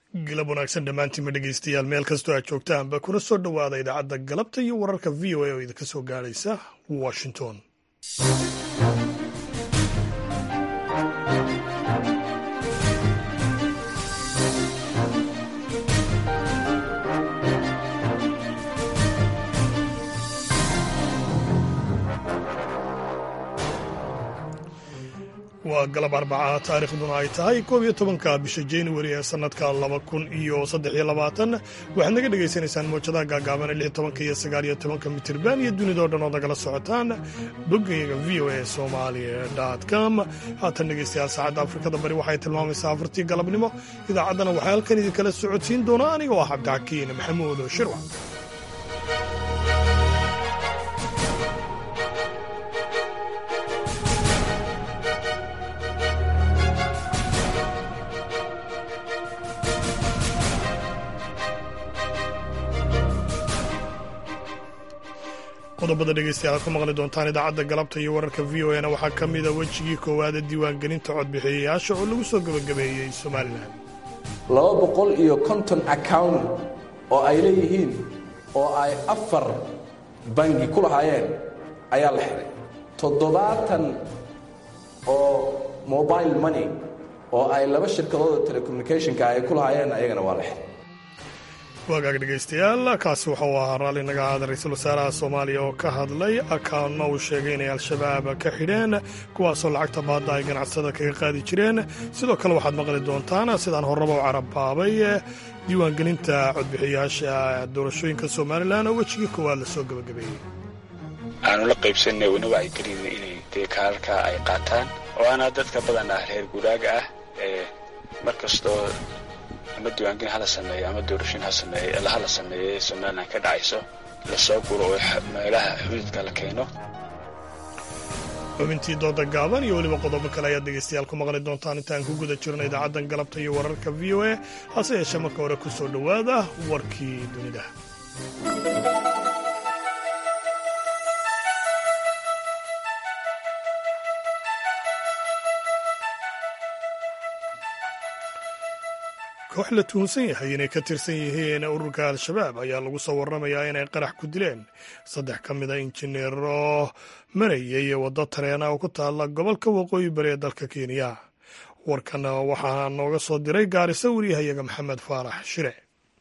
galab wanaagsan dhammaantiinma dhegeystayaal meel kastoo aad joogtaanba kuna soo dhowaada idaacadda galabta iyo wararka v o a oo idinka soo gaadhaysa washington waa galab arbaca taariikhduna ay tahay koob iyo tobanka bisha januari ee sanadka laba kun iyo saddex iyo labaatan waxaad naga dhagaysanaysaan mawjadaha gaagaaban lix tobanka iyo sagaal iyo tobanka mitirban iyo dunidao dhan ood nagala socotaan boggayaga v o a somali com haatan dhegeystayaal saacadda afrikada bari waxay tilmaamaysaa afartii galabnimo idaacaddana waxaa halkan idinkala socodsiin doonaa anigoo ah cabdixakiin maxamuud shirwac qodobada dhegeystayaal aad ku maqli doontaan idaacadda galabta iyo wararka v o a na waxaa ka mida wejigii koowaada diiwaangelinta codbixiyayaasha oo lagu soo gebagabeeyey somalilan laba boqol iyo konton account oo ay leeyihiin oo ay afar bangi ku lahaayeen ayaa la xiray toddobaatan oo mobile money oo ay laba shirkadooda telecommunicationka ay ku lahaayeen ayagana waa la xiray wagaag dhegaystayaal kaasi waxauu ahaa raalli naga aada ra-iisul wasaaraha soomaaliya oo ka hadlay akaanno uu sheegay inay al-shabaab ka xidheen kuwaasoo lacagta baadda ay ganacsada kaga qaadi jireen sidoo kale waxaad maqli doontaan sidaan horraba u carabaabay diiwaangelinta codbixiyayaasha doorashooyinka somalilan oo wejigii koowaad la soo gebagabeeyey aanu la qaybsanay una wacyigelinna inay dee kaararka ay qaataan oo ana dadka badan ah reer guuraaga ah ee mar kastoo ama diiwaangelin hala sameeyo ama doorashooyin ha sameeyo hala sameeyo ee somalilan ka dhacayso lasoo guro oo meelaha xuduudka la keeno xubintii dooda gaaban iyo weliba qodobo kale ayaad dhegaystayaal ku maqli doontaan intaan ku guda jirno idaacaddan galabta iyo wararka v o a hase yeeshee marka hore ku soo dhowaada warkii dunida koox la tuhunsan yahay inay ka tirsan yihiin ururka al-shabaab ayaa lagu soo warramayaa inay qarax ku dileen saddex ka mid a injineero marayay waddo tareena oo ku taalla gobolka waqooyi bari ee dalka kenya warkan waxaa nooga soo diray gaarisa wariyahayaga maxamed faarax shire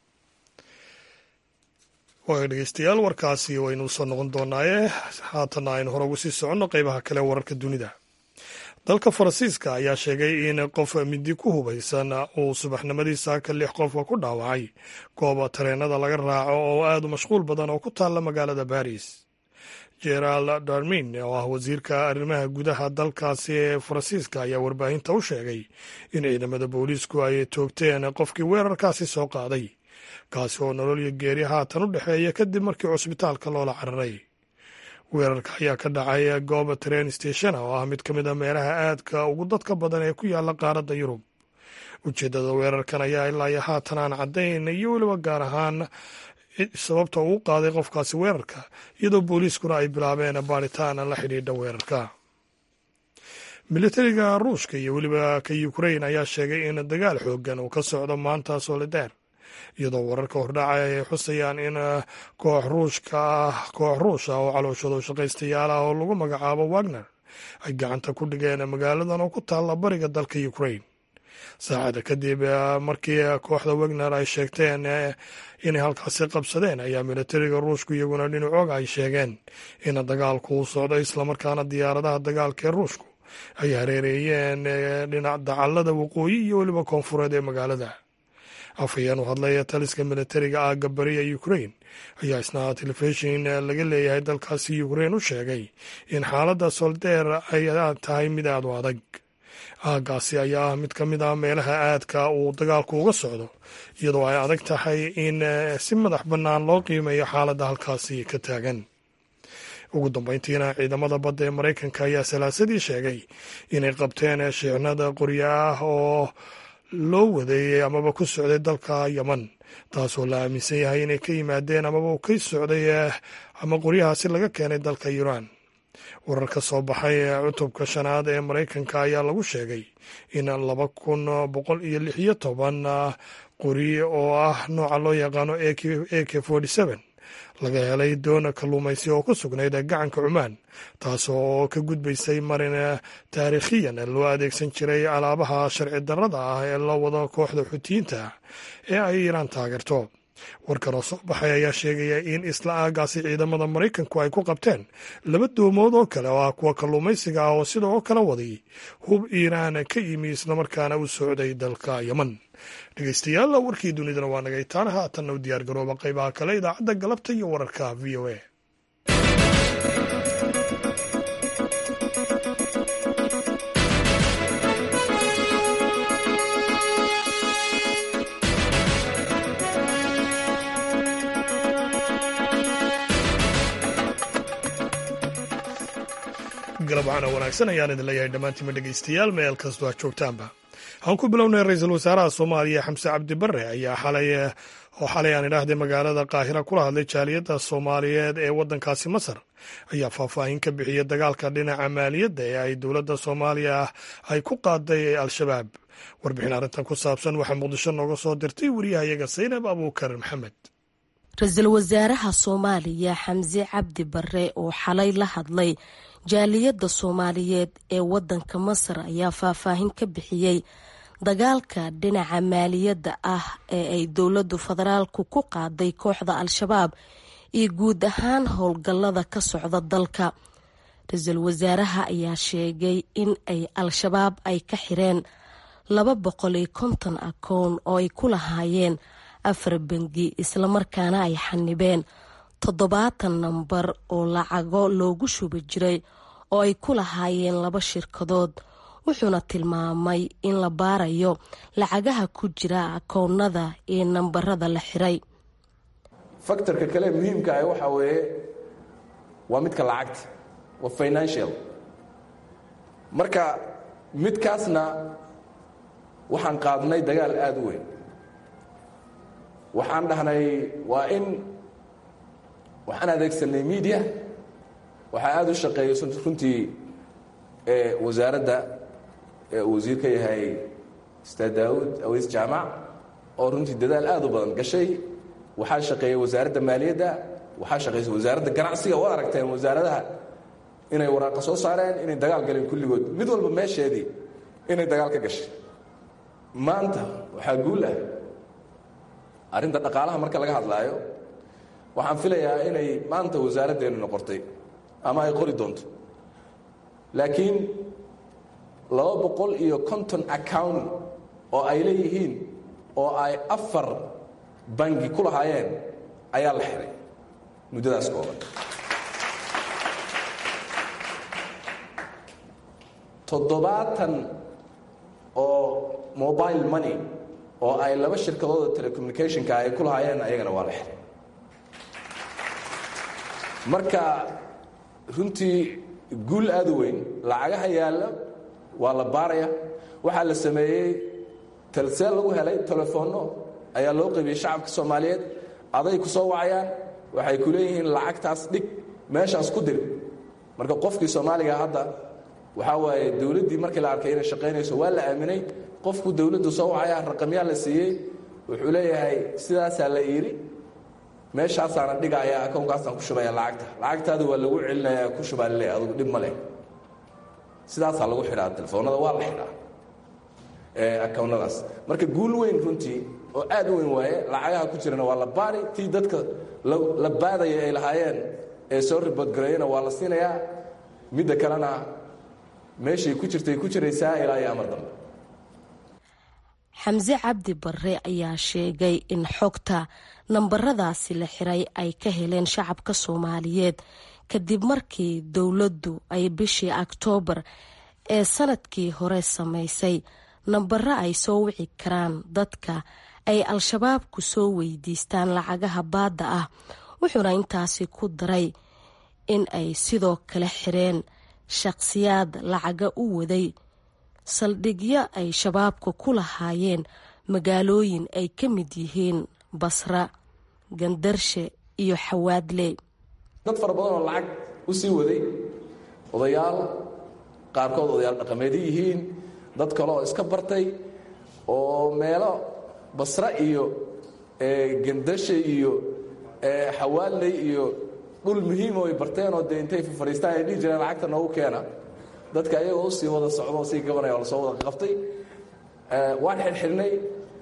dhegeystayaal warkaasi waynu soo noqon doonaaye haatanna aynu hore ugu sii soconno qeybaha kale wararka dunida dalka faransiiska ayaa sheegay in qof midi ku hubaysan uu subaxnimadii saaka lix qofa ku dhaawacay gooba tareenada laga raaco oo aad u mashquul badan oo ku taalla magaalada baris gerald darmin oo ah wasiirka arrimaha gudaha dalkaasi ee faransiiska ayaa warbaahinta u sheegay in ciidamada booliisku ay toogteen qofkii weerarkaasi soo qaaday kaasi oo nolol iyo geeri haatan u dhexeeya kadib markii cusbitaalka loola cararay weerarka ayaa ka dhacay gooba train station oo ah mid ka mid a meelaha aadka ugu dadka badan ee ku yaalla qaaradda yurub ujeeddada weerarkan ayaa ilaa iyo haatan aan caddayn iyo weliba gaar ahaan sababta uu qaaday qofkaasi weerarka iyadoo booliiskuna ay bilaabeen baaritaan la xidhiidha weerarka militariga ruushka iyo weliba ka ukrain ayaa sheegay in dagaal xoogan uu ka socdo maanta soledar iyadoo wararka hordhaca ay xusayaan in koox ruushka ah koox ruush ah oo calooshado shaqaystayaal ah oo lagu magacaabo wagner ay gacanta ku dhigeen magaaladan oo ku taalla bariga dalka ukrain saacada kadib markii kooxda wagner ay sheegteen inay halkaasi qabsadeen ayaa militariga ruushku iyaguna dhinacooga ay sheegeen in dagaalku uu socdo islamarkaana diyaaradaha dagaalka ee ruushku ay hareereeyeen dhinac dacallada waqooyi iyo weliba koonfureed ee magaalada afhayeen u hadlaya taliska militariga ah gabariya ukrain ayaa isna telefishin laga leeyahay dalkaasi ukrain u sheegay in xaaladda soldeer ay tahay mid aad u adag aagaasi ayaa ah mid ka mid ah meelaha aadka uu dagaalku uga socdo iyadoo ay adag tahay in si madax bannaan loo qiimeeyo xaaladda halkaasi ka taagan ugu dambeyntiina ciidamada badda ee maraykanka ayaa salaasadii sheegay inay qabteen shiicnada qoryo ah oo loo wadeeyey amaba ku socday dalka yeman taasoo la aaminsan yahay inay ka yimaadeen amaba uu ka socday ama qoryahaasi laga keenay dalka iiraan warar ka soo baxay cutubka shanaad ee maraykanka ayaa lagu sheegay in laba kun boqol iyo lix iyo toban qori oo ah nooca loo yaqaano a k laga helay doona kalluumaysi oo ku sugnayd gacanka cumaan taas oo ka gudbaysay marin taariikhiyan loo adeegsan jiray alaabaha sharci darrada ah ee la wado kooxda xutiyiinta ee ay iiraan taageerto warkan oo soo baxay ayaa sheegaya in isla aagaasi ciidamada maraykanku ay ku qabteen laba doomood oo kale oo ah kuwa kalluumaysiga ah oo sidoo kale waday hub iiraan ka yimi islamarkaana u socday dalka yeman dhegeystayaal warkii dunidana waa nagay taana haatanna u diyaar garooba qaybaha kale idaacadda galabta iyo wararka v o a galab waxaana wanaagsan ayaan idin leeyahay dhammaantiima dhegeystayaal meel kastoo aad joogtaanba waxaan ku bilownay ra-iisul wasaaraha soomaaliya xamse cabdi bare ayaa xalay oo xalay aan idhaahday magaalada qaahira kula hadlay jaaliyadda soomaaliyeed ee waddankaasi masar ayaa faahfaahin ka bixiyay dagaalka dhinaca maaliyadda ee ay dowladda soomaaliya ay ku qaaday al-shabaab warbixin arrintan ku saabsan waxaa muqdisho nooga soo dirtay wariyahayaga saynab abuukar maxamed ra-iisul wasaaraha soomaaliya xamse cabdi bare oo xalay la hadlay jaaliyadda soomaaliyeed ee waddanka masar ayaa faahfaahin ka bixiyey dagaalka dhinaca maaliyadda ah ee ay dowladdu federaalku ku qaaday kooxda al-shabaab iyo guud ahaan howlgallada ka socda dalka ra-iisul wasaaraha ayaa sheegay in ay al-shabaab ay ka xireen laba boqol iyo konton akoon oo ay ku lahaayeen afar bangi islamarkaana ay xanibeen toddobaatan nambar oo lacago loogu shubi jiray oo ay ku lahaayeen laba shirkadood wuxuuna tilmaamay in la baarayo lacagaha ku jira akoonnada iyo nambarada la xiray faktorka kale muhiimka ah waxaa weeye waa midka lacagta waa financial marka midkaasna waxaan qaadnay dagaal aada u weyn waxaan dhahnay waa in waxaan adeegsanay media waxaa aada u shaqeeyay runtii wasaaradda uu wasiir ka yahay ustaad daawud aweys jaamac oo runtii dadaal aada u badan gashay waxaa shaqeeyay wasaaradda maaliyadda waxaa shaqeysay wasaaradda ganacsiga oo aragteen wasaaradaha inay waraaqa soo saareen inay dagaal galeen kulligood mid walba meesheedii inay dagaal ka gashay maanta waxaa guul ah arrinta dhaqaalaha marka laga hadlaayo waxaan filayaa inay maanta wasaaraddeenu noqotay ama ay qori doonto laakiin laba boqol iyo konton account oo ay leeyihiin oo ay afar bangi ku lahaayeen ayaa la xiray muddadaas kooban toddobaatan oo mobile money oo ay laba shirkadooda telecommunicationka ay ku lahaayeen ayagana waa la xiray marka runtii guul aada u weyn lacagaha yaalla waa la baaraya waxaa la sameeyey talseel lagu helay telefoonno ayaa loo qaybiyey shacabka soomaaliyeed aday ku soo wacayaan waxay ku leeyihiin lacagtaas dhig meeshaas ku dir marka qofkii soomaaliga hadda waxaa waaye dowladdii markii la arkay inay shaqaynayso waa la aaminay qofku dowladdu soo wacaya raqamyaa la siiyey wuxuu leeyahay sidaasaa la iiri meeshaasaana dhigaya akownkaasaan ku shubaya lacagta lacagtaada waa lagu celinaya ku shubaa lale adugu dhib ma leh sidaasaa lagu xidhaa telefoonada waa la xidhaa akownadaas marka guul weyn runtii oo aad u weyn waaye lacagaha ku jirana waa la baari tii dadka la baadaya ay lahaayeen ee soo riboodgareeyana waa la siinayaa midda kalena meeshay ku jirtay ku jiraysaa ilaa iyo amar dambe xamse cabdi bare ayaa sheegay in xogta nambaradaasi la xiray ay ka heleen shacabka soomaaliyeed kadib markii dowladdu ay bishii oktoobar ee sanadkii hore samaysay nambaro ay soo wici karaan dadka ay al-shabaab ku soo weydiistaan lacagaha baadda ah wuxuuna intaasi ku daray in ay sidoo kale xireen shaqhsiyaad lacaga u waday saldhigyo ay shabaabka ku lahaayeen magaalooyin ay ka mid yihiin basra gandarshe iyo xawaadle dad fara badan oo lacag u sii waday odayaal qaarkood odayaal dhaqameedyo yihiin dad kale oo iska bartay oo meelo basre iyo gendashe iyo xawaaley iyo dhul muhiimo ay barteenoo dee intay fadhiistaan ay dhihi jireen lacagta noogu keena dadka ayagoo u sii wada socdo sii gabanaya oo lasoo wada qabtay waan xirxirnay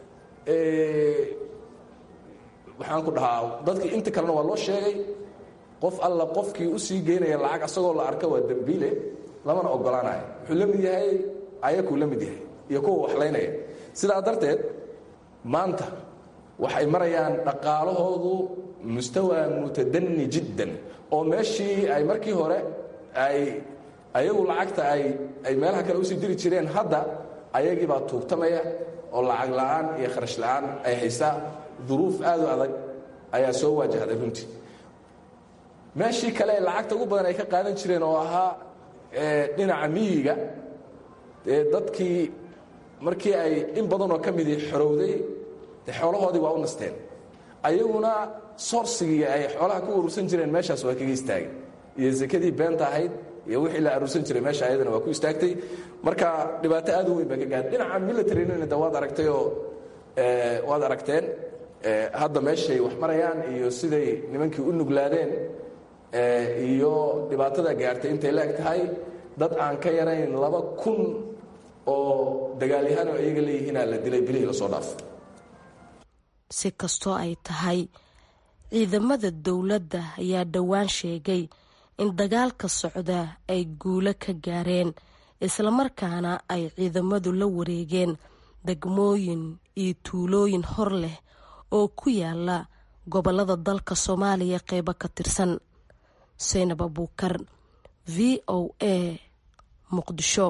waxaan ku dhahaa dadkii inta kalena waa loo sheegay qof alla qofkii u sii geynaya lacag asagoo la arka waa dembiile lamana ogolaanayo wuxuu la mid yahay ayakuu la mid yahay iyo kuwa waxlaynaya sidaa darteed maanta waxay marayaan dhaqaalahoodu mustawa mutadani jiddan oo meeshii ay markii hore ay ayagu lacagta ay ay meelaha kale usii diri jireen hadda ayagii baa tuugtamaya oo lacag la'aan iyo kharash la'aan ay haysaa duruuf aad u adag ayaa soo waajahday runtii meeshii kale ee lacagta ugu badan ay ka qaadan jireen oo ahaa dhinaca miyiga dee dadkii markii ay in badanoo ka midii xorowday de xoolahoodii waa u nasteen ayaguna soorsigii ay xoolaha ku urursan jireen meeshaas waa kaga istaagay iyo sakadii beenta ahayd iyo wixii la aruursan jiray meesha ayadana waa ku istaagtay marka dhibaato aad u weyn baa ka gaadhay dhinaca militarinina de waad aragtay oo waad aragteen hadda meeshay wax marayaan iyo siday nimankii u nuglaadeen iyo dhibaatada gaartay intay la eg tahay dad aan ka yarayn laba kun oo dagaalyahaan oo iyaga leeyihiinaa la dilay bilihii lasoo dhaaf si kastoo ay tahay ciidamada dowladda ayaa dhowaan sheegay in dagaalka socda ay guulo ka gaareen islamarkaana ay ciidamadu la wareegeen degmooyin iyo tuulooyin hor leh oo ku yaala gobolada dalka soomaaliya qeybo ka tirsan saynab abuukar v o a muqdisho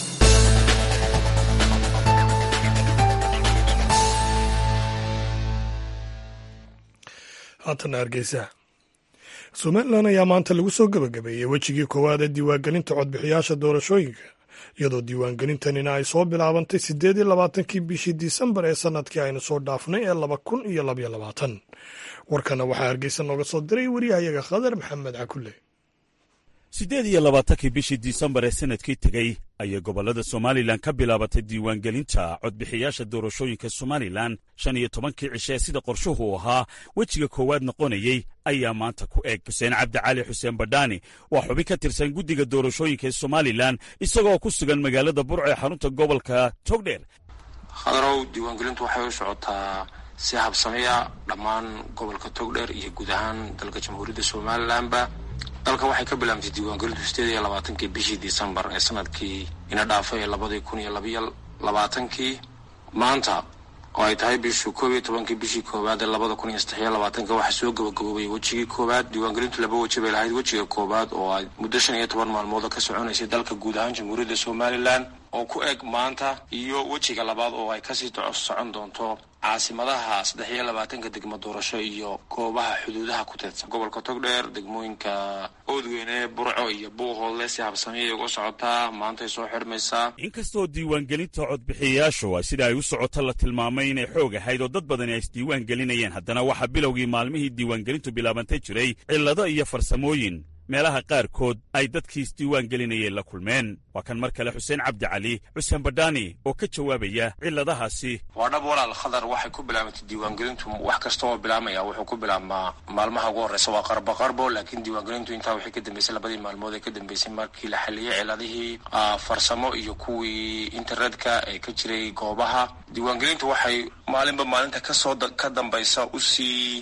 haatana hargeysa somalilan ayaa maanta lagu soo gebagabeeyey wejigii koowaad ee diiwaangelinta codbixiyaasha doorashooyinka iyadoo diiwaangelintanina ay soo bilaabantay siddeed iyo labaatankii bishii disembar ee sanadkii aynu soo dhaafnay ee laba kun iyo labyo labaatan warkana waxaa hargeysa nooga soo diray wariyahayaga khadar maxamed cakulle siddeed iyo labaatankii bishii disembar ee sanadkii tegey ayay gobollada somalilan ka bilaabatay diiwaangelinta codbixiyaasha doorashooyinka somalilan shan iyo tobankii cishe ee sida qorshuhu ahaa wejiga koowaad noqonayey ayaa maanta ku eg xuseen cabdi cali xuseen badhaani waa xubin ka tirsan guddiga doorashooyinka ee somalilan isagoo ku sugan magaalada burco ee xarunta gobolka togdheer khadarow diiwaangelintu waxay u socotaa si habsamiya dhammaan gobolka togdheer iyo guud ahaan dalka jamhuuriyadda somalilanba dalka waxay ka bilaabantay diiwaangelintu sideed iyo labaatankii bishii disembar ee sanadkii ina dhaafay ee labadii kun iyo labayo labaatankii maanta oo ay tahay bishii koob iyo tobankii bishii koowaad ee labada kun iyo saddexiyo labaatanka waxaa soo gabagaboobay wejigii koowaad diiwaangelintu laba weji bay lahayd wejiga koowaad oo ay muddo shan iyo toban maalmood ka soconaysay dalka guud ahaan jamhuuriyadda somalilan oo ku eg maanta iyo wejiga labaad oo ay kasii socon doonto caasimadaha saddex iyo labaatanka degmo doorasho iyo goobaha xuduudaha ku teedsan gobolka togdheer degmooyinka oodweyne burco iyo buuhoodle si habsamiyay uga socotaa maantay soo xidhmaysaa inkastoo diiwaangelinta codbixiyayaashu sida ay u socoto la tilmaamay inay xoog ahayd oo dad badani ay isdiiwaan gelinayeen haddana waxaa bilowgii maalmihii diiwaangelintu bilaabantay jiray cillado iyo farsamooyin meelaha qaarkood ay dadkii isdiiwaan gelinayeen la kulmeen waa kan mar kale xuseen cabdi cali xuseen badhaani oo ka jawaabaya cilladahaasi waa dhab walaal khadar waxay ku bilaabantay diiwaangelintu wax kasta oo bilaabmaya wuxuu ku bilaabmaa maalmaha ugu horreysa waa qarbo qarbo laakiin diiwaangelintu intaa waxay ka dambeysay labadii maalmood ee ka dambeysay markii la xaliyey ciladihii farsamo iyo kuwii internetka ee ka jiray goobaha diiwaangelintu waxay maalinba maalinta kasoo ka dambaysa usii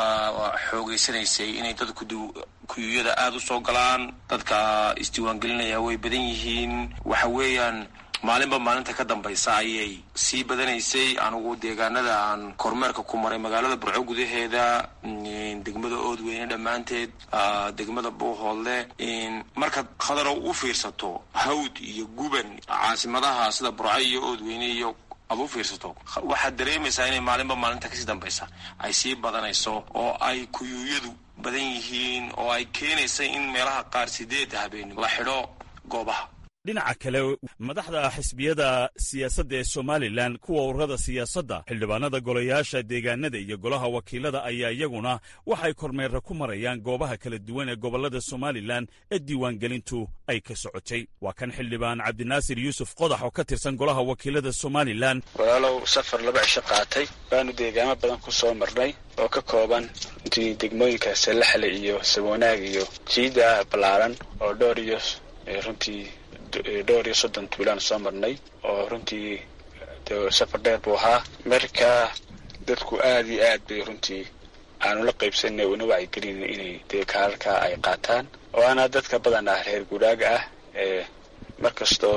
xoogeysanaysay inay dadku kuyuyada aada u soo galaan dadka isdiiwaangelinaya way badan yihiin waxa weeyaan maalinba maalinta ka dambaysa ayay sii badanaysay anigu deegaanada aan kormeerka ku maray magaalada burco gudaheeda degmada oodweyne dhammaanteed degmada buuhoodle markaad khadarow u fiirsato hawd iyo guban caasimadaha sida burco iyo oodweyne iyo aad u fiirsato waxaad dareemaysaa inay maalinba maalinta kasii dambaysa ay sii badanayso oo ay kuyuuyadu badan yihiin oo ay keenaysa in meelaha qaar sideedda habeen la xidho goobaha dhinaca kale madaxda xisbiyada siyaasadda ee somalilan kuwa ururada siyaasadda xildhibaanada golayaasha deegaanada iyo golaha wakiilada ayaa iyaguna waxay kormeera ku marayaan goobaha kala duwan ee gobollada somalilan ee diiwaangelintu ay ka socotay waa kan xildhibaan cabdinaasir yuusuf qodax oo ka tirsan golaha wakiilada somalilan walaalow safar laba cisho qaatay baanu deegaamo badan ku soo marnay oo ka kooban intii degmooyinka salaxle iyo sabwanaag iyo jiida ballaaran oo dhowr iyo runtii dhowr iyo soddon tuulaan soo marnay oo runtii safar dheer buu ahaa marka dadku aad iyo aad bay runtii aanu la qaybsanay una wacyigelina inay dee kaararka ay qaataan oo ana dadka badan ah reer guuraaga ah ee mar kastoo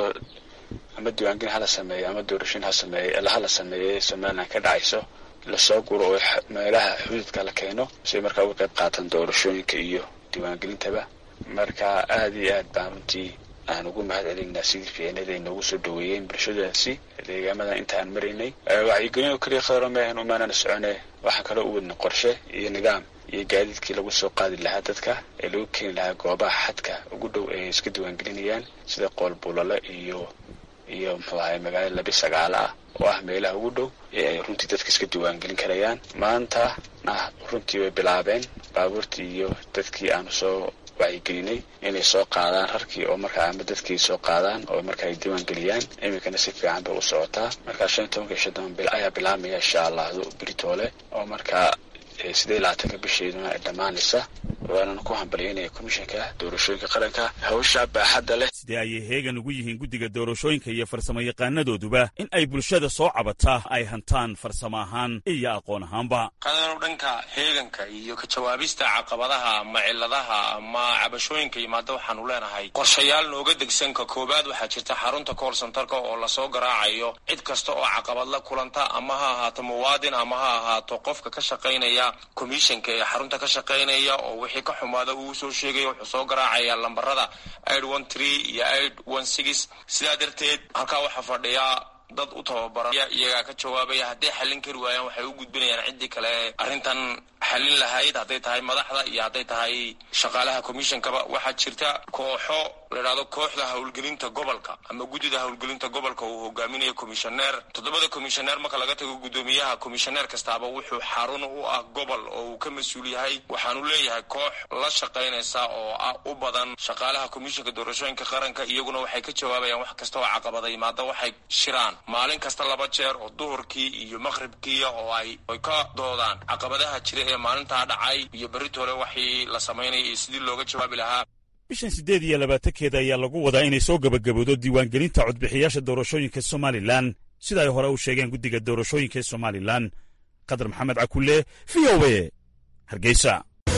ama diiwaangelin hala sameeyo ama doorashin ha sameey hala sameeye somalilan ka dhacayso lasoo guro oo meelaha xuduudka la keeno si ay markaa uga qayb qaataan doorashooyinka iyo diiwaangelintaba marka aad iyo aad baan runtii aan ugu mahad celinaa sidii fiicnada ay noogu soo dhaweeyeen bulshadaasi deegaamadan intaan maraynay wacyigelin oo keliya khadaro maahan umaanana socone waxaan kaloo u wadna qorshe iyo nidaam iyo gaadiidkii lagu soo qaadi lahaa dadka ee lagu keeni lahaa goobaha xadka ugu dhow ay iska diiwaangelinayaan sida qoolbulale iyo iyo muxuu ahay magaalada labi sagaalo ah oo ah meelaha ugu dhow ee ay runtii dadka iska diiwaangelin karayaan maanta ah runtii way bilaabeen baabuurtii iyo dadkii aanu soo wacyigelinay inay soo qaadaan rarkii oo markaa ama dadkii soo qaadaan oo marka ay diiwaan geliyaan iminkana si fiican bay u socotaa markaa shan iyo tobanka iyo shan bil ayaa bilaabmaya insha allah britoole oo markaa sidee labaatanka bisheeduna ay dhammaanaysa waanana ku hambalyaynaya komishanka doorashooyinka qaranka hawsha baaxadda leh sidee ayay heegan ugu yihiin guddiga doorashooyinka iyo farsamo yaqaanadooduba in ay bulshada soo cabataa ay hantaan farsamo ahaan iyo aqoon ahaanba qadanu dhanka heeganka iyo ka jawaabista caqabadaha ama ciladaha ama cabashooyinka yimaada waxaanu leenahay qorshayaal nooga degsanka koowaad waxaa jirta xarunta kool santarka oo lasoo garaacayo cid kasta oo caqabad la kulanta ama ha ahaato muwaadin ama ha ahaato qofka ka shaqaynaya komishanka ee xarunta ka shaqaynaya oo wixii ka xumaada uu soo sheegaya wuxuu soo garaacaya lambarada id one tree iyo id one six sidaa darteed halkaa waxaa fadhiya dad u tababaran iyagaa ka jawaabaya hadday xallin kari waayaan waxay u gudbinayaan ciddii kale arrintan xallin lahayd hadday tahay madaxda iyo hadday tahay shaqaalaha commishonkaba waxaa jirta kooxo layidhahdo kooxda howlgelinta gobolka ama guddida howlgelinta gobolka uu hogaaminayo commishoneer toddobada commishoneer marka laga tago guddoomiyaha commishoneer kastaaba wuxuu xarun u ah gobol oo uu ka mas-uul yahay waxaanu leeyahay koox la shaqaynaysa oo ah u badan shaqaalaha commissionka doorashooyinka qaranka iyaguna waxay ka jawaabayaan wax kasta oo caqabada yimaada waxay shiraan maalin kasta laba jeer oo duhurkii iyo maqhribkiiya oo ay ay ka doodaan caqabadaha jira ee maalintaa dhacay iyo berritole waxii la samaynaya iyo sidii looga jawaabi lahaa bishan siddeed iyo labaatankeeda ayaa lagu wadaa inay soo gebagabowdo diiwaangelinta codbixiyaasha doorashooyinka somalilan sida ay hore u sheegeen guddiga doorashooyinka ee somalilan qadar maxamed cakulle v o a hargeysa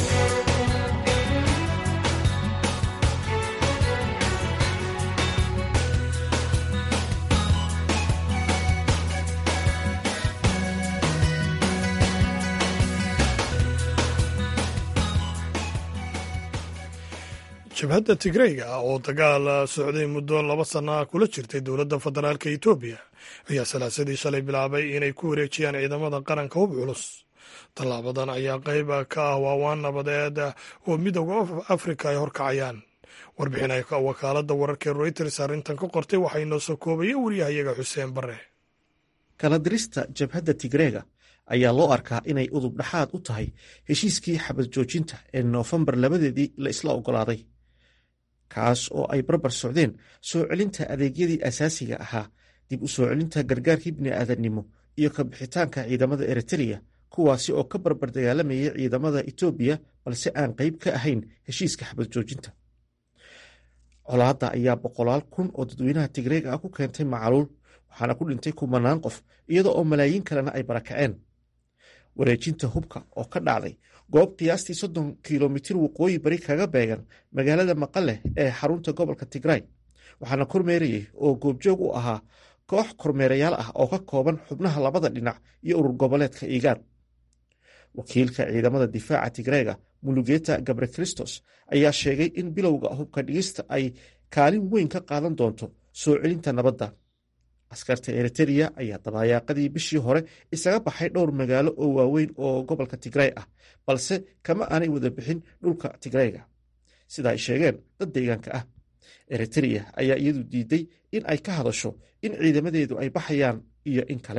jabhadda tigreyga ah oo dagaal socday muddo laba sana kula jirtay dowladda federaalka etoobiya ayaa salaasadii shalay bilaabay inay ku wareejiyaan ciidamada qaranka hub culus tallaabadan ayaa qayb ka ah waawaan nabadeed oo midooda afrika ay horkacayaan warbixin ay wakaaladda wararka reuters arrintan ka qortay waxaa inoo soo koobaya wariyahayaga xuseen bare kala dirista jabhadda tigreega ayaa loo arkaa inay udub dhaxaad u tahay heshiiskii xabad joojinta ee noofembar labadeedii la isla oggolaaday kaas oo ay barbar socdeen soo celinta adeegyadii asaasiga ahaa dib u soo celinta gargaarkii bini'aadannimo iyo ka bixitaanka ciidamada eritreya kuwaasi oo ka barbar dagaalamayay ciidamada etoobiya balse aan qayb ka ahayn heshiiska xabad joojinta colaadda ayaa boqolaal kun oo dadweynaha tigreega ah ku keentay macaluul waxaana ku dhintay kumanaan qof iyada oo malaayiin kalena ay barakaceen wareejinta hubka oo ka dhacday goob qiyaastii soddon kilomitir waqooyi bari kaga beegan magaalada maqale ee xarunta gobolka tigray waxaana kormeerayay oo goobjoog u ahaa koox kormeerayaal ah oo ka kooban xubnaha labada dhinac iyo urur goboleedka iigaad wakiilka ciidamada difaaca tigreega mulugeta gabre kristos ayaa sheegay in bilowga hubka dhigista ay kaalin weyn ka qaadan doonto soo celinta nabadda askarta eritereya ayaa dabaayaaqadii bishii hore isaga baxay dhowr magaalo oo waaweyn oo gobolka tigray ah balse kama aanay wada bixin dhulka tigrayga sida ay sheegeen dad deegaanka ah eritrea ayaa iyadu diiday in ay ka hadasho in ciidamadeedu ay baxayaan iyo in kale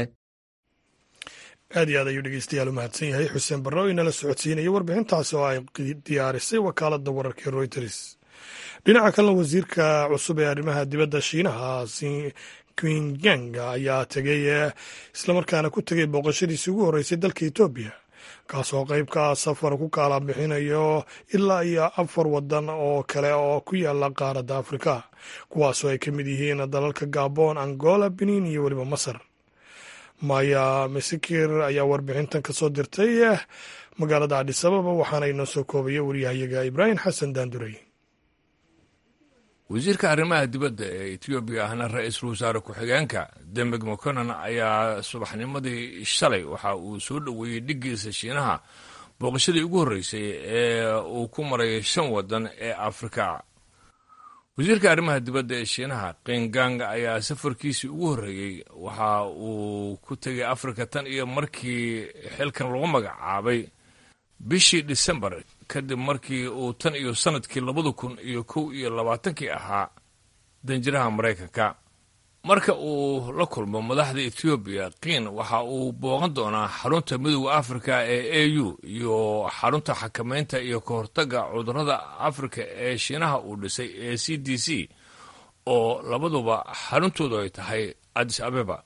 aad iyo aad ayuu dhegeystayaal u mahadsan yahay xuseen barre oo inala socodsiinaya warbixintaasi oo ay diyaarisay wakaaladda wararka reuters dhinaca kalena wasiirka cusub ee arrimaha dibadda shiinaha qingyang ayaa tegay islamarkaana ku tegay booqashadiisii ugu horreysay dalka etoobiya kaasoo qayb ka ah safar ku kaala bixinayo ilaa iyo afar wadan oo kale oo ku yaala qaaradda afrika kuwaasoo ay ka mid yihiin dalalka gabon angola benin iyo weliba masar maya masikir ayaa warbixintan ka soo dirtay magaalada adhisababa waxaana inoo soo koobaya waryahayaga ibraahim xasan daandurey wasiirka arrimaha dibadda ee etoobiya ahna ra-iisul wasaare ku-xigeenka dembeg mokonan ayaa subaxnimadii shalay waxa uu soo dhoweeyey dhiggiisa shiinaha booqashadii ugu horreysay ee uu ku maray shan waddan ee afrika wasiirka arrimaha dibadda ee shiinaha qingang ayaa safarkiisii ugu horreeyey waxa uu ku tegay afrika tan iyo markii xilkan lagu magacaabay bishii disembar kadib markii uu tan iyo sannadkii labada kun iyo kow iyo labaatankii ahaa danjiraha maraykanka marka uu la kulmo madaxda etoobiya kiin waxa uu booqan doonaa xarunta midooda afrika ee a u iyo xarunta xakamaynta iyo ka hortagga cudurrada afrika ee shiinaha uu dhisay ee c d c oo labaduba xaruntoodu ay tahay adis abeba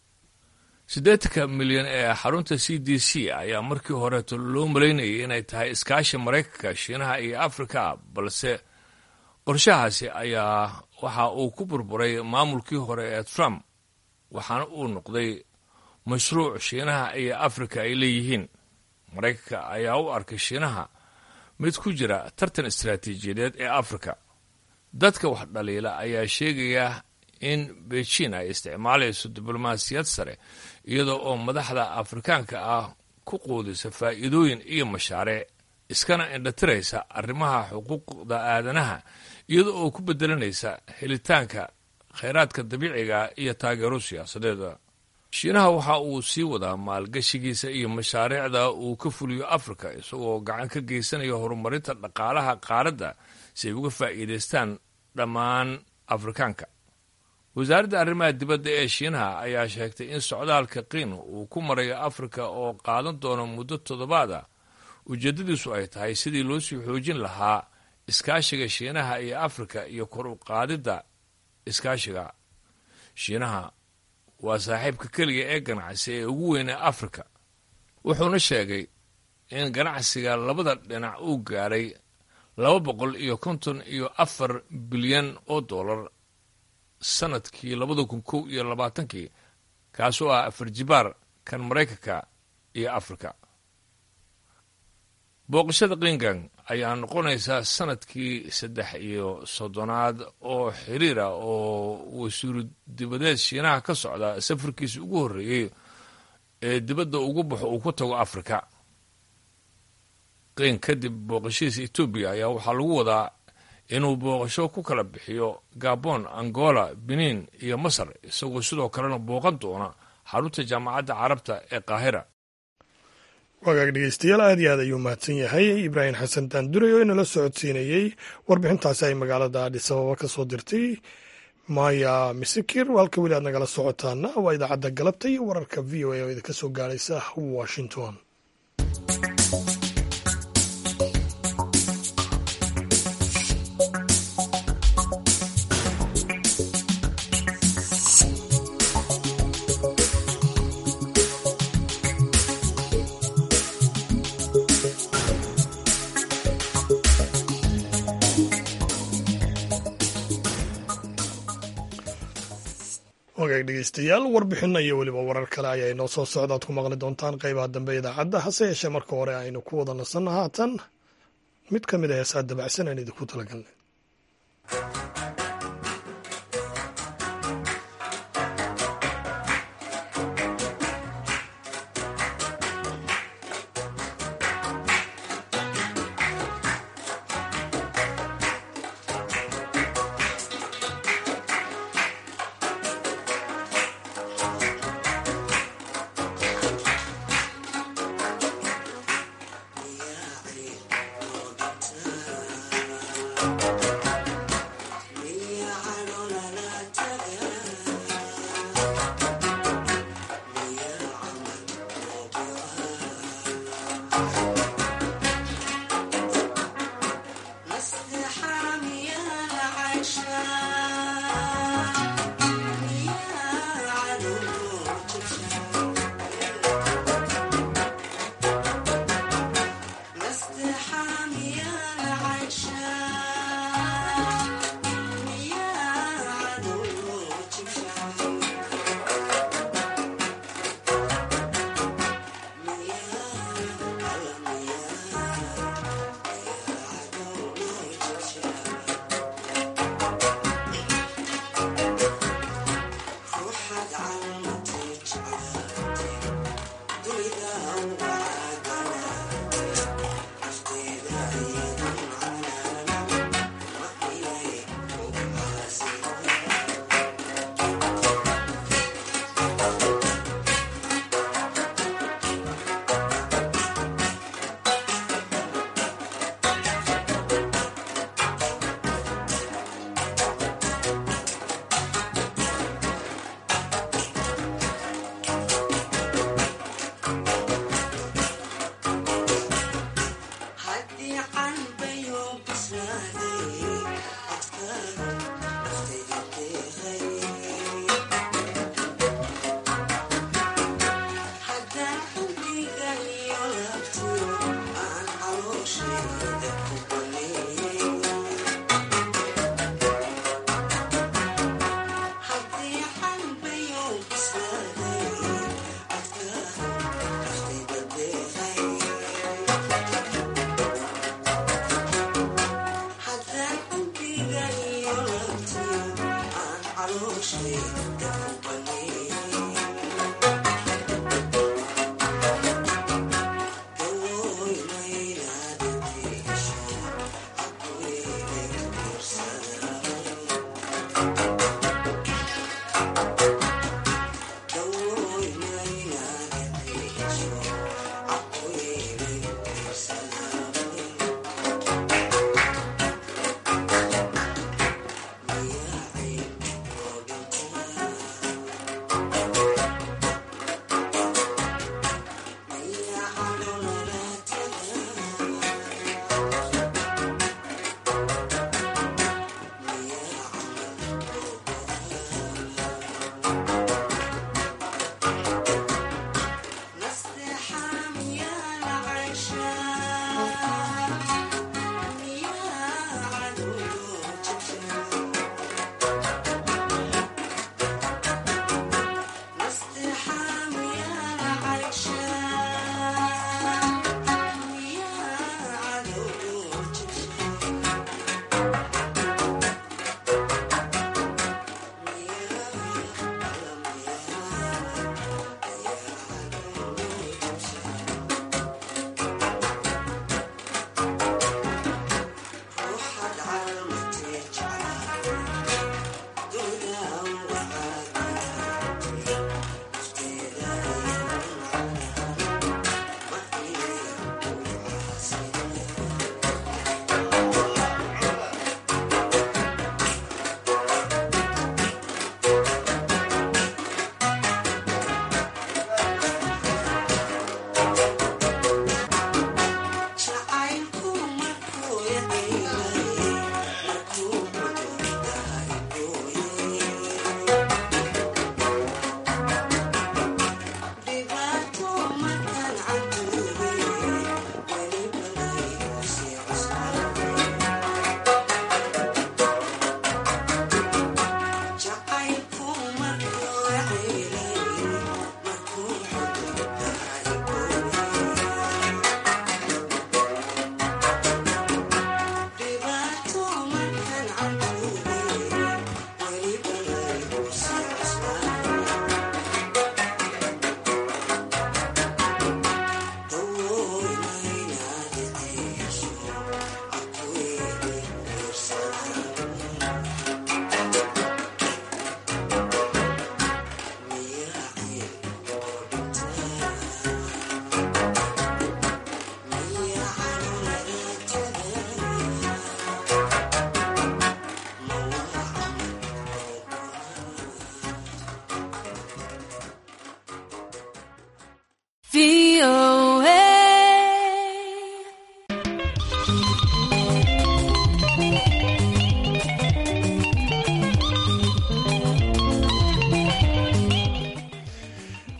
siddeetanka milyan ee xarunta c d c ayaa markii horeeto loo malaynayay inay tahay iskaashi maraykanka shiinaha iyo afrika balse qorshahaasi ayaa waxa uu ku burburay maamulkii hore ee trump waxaana uu noqday mashruuc shiinaha iyo afrika ay leeyihiin maraykanka ayaa u arkay shiinaha mid ku jira tartan istaraatiijiyadeed ee afrika dadka wax dhaliila ayaa sheegaya in beijin ay isticmaalayso diblomaasiyad sare iyada oo madaxda afrikaanka ah ku quudisa faa'iidooyin iyo mashaariic iskana indhatiraysa arrimaha xuquuqda aadanaha iyada oo ku bedelanaysa helitaanka khayraadka dabiiciga iyo taageero siyaasadeeda shiinaha waxa uu sii wadaa maalgashigiisa iyo mashaariicda uu ka fuliyo afrika isagoo gacan ka geysanaya horumarinta dhaqaalaha qaaradda si ay uga faa'iidaystaan dhammaan afrikaanka wasaaradda arrimaha dibadda ee shiinaha ayaa sheegtay in socdaalka qiin uu ku marayo afrika oo qaadan doono muddo toddobaad ah ujeeddadiisu ay tahay sidii loo sii xoojin lahaa iskaashiga shiinaha iyo afrika iyo kor u qaadidda iskaashiga shiinaha waa saaxiibka keliya ee ganacsi ee ugu weyn ee afrika wuxuuna sheegay in ganacsiga labada dhinac uu gaadhay laba boqol iyo konton iyo afar bilyan oo dollar sanadkii labada kun kow iyo labaatankii kaasoo ah afar jibaar kan maraykanka iyo afrika booqashada qingang ayaa noqonaysaa sanadkii saddex iyo soddonaad oo xiriira oo wasiiru dibadeed shiinaha ka socda safarkiisa ugu horreeyey ee dibadda ugu baxo uu ku tago afrika qiin kadib booqashadiisa etoobiya ayaa waxaa lagu wadaa inuu booqasho ku kala bixiyo gabon angola benin iyo masar isagoo sidoo kalena booqan doona xarunta jaamacadda carabta ee qaahira wagaag dhegeystayaal aad iyo aad ayuu mahadsan yahay ibraahim xasan daandurey oo inala socodsiinayey warbixintaasi ay magaalada adhis ababa ka soo dirtay maya misikir halka weli aad nagala socotaana waa idaacadda galabta iyo wararka v o a oo idinka soo gaaraysa washington wagaag dhegeystayaal warbixinna iyo weliba warar kale ayaa inoo soo socda ad ku maqli doontaan qeybaha dambe idaacadda hase yeeshee marka hore aynu ku wada nasanno haatan mid ka mid a heesaa dabacsan aan idinku talagalnay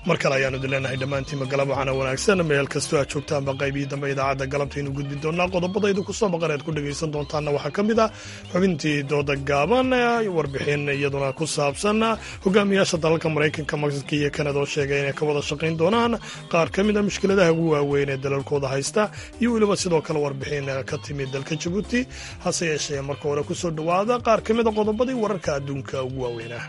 mar kale ayaanu idin leenahay dhammaantiinma galab waxaana wanaagsan meel kastoo aad joogtaanba qaybihii dambe idaacadda galabtaynu gudbi doonaa qodobadaydu ku soo maqan ead ku dhegaysan doontaanna waxaa ka mid ah xubintii dooda gaaban warbixin iyaduna ku saabsan hogaamiyaasha dalalka maraykanka mexico iyo kanada oo sheegay inay ka wada shaqayn doonaan qaar ka mid a mushkiladaha ugu waaweyn ee dalalkooda haysta iyo weliba sidoo kale warbixin ka timid dalka jabuuti hase yeeshee marka hore ku soo dhowaada qaar ka mid a qodobadii wararka adduunka ugu waaweynah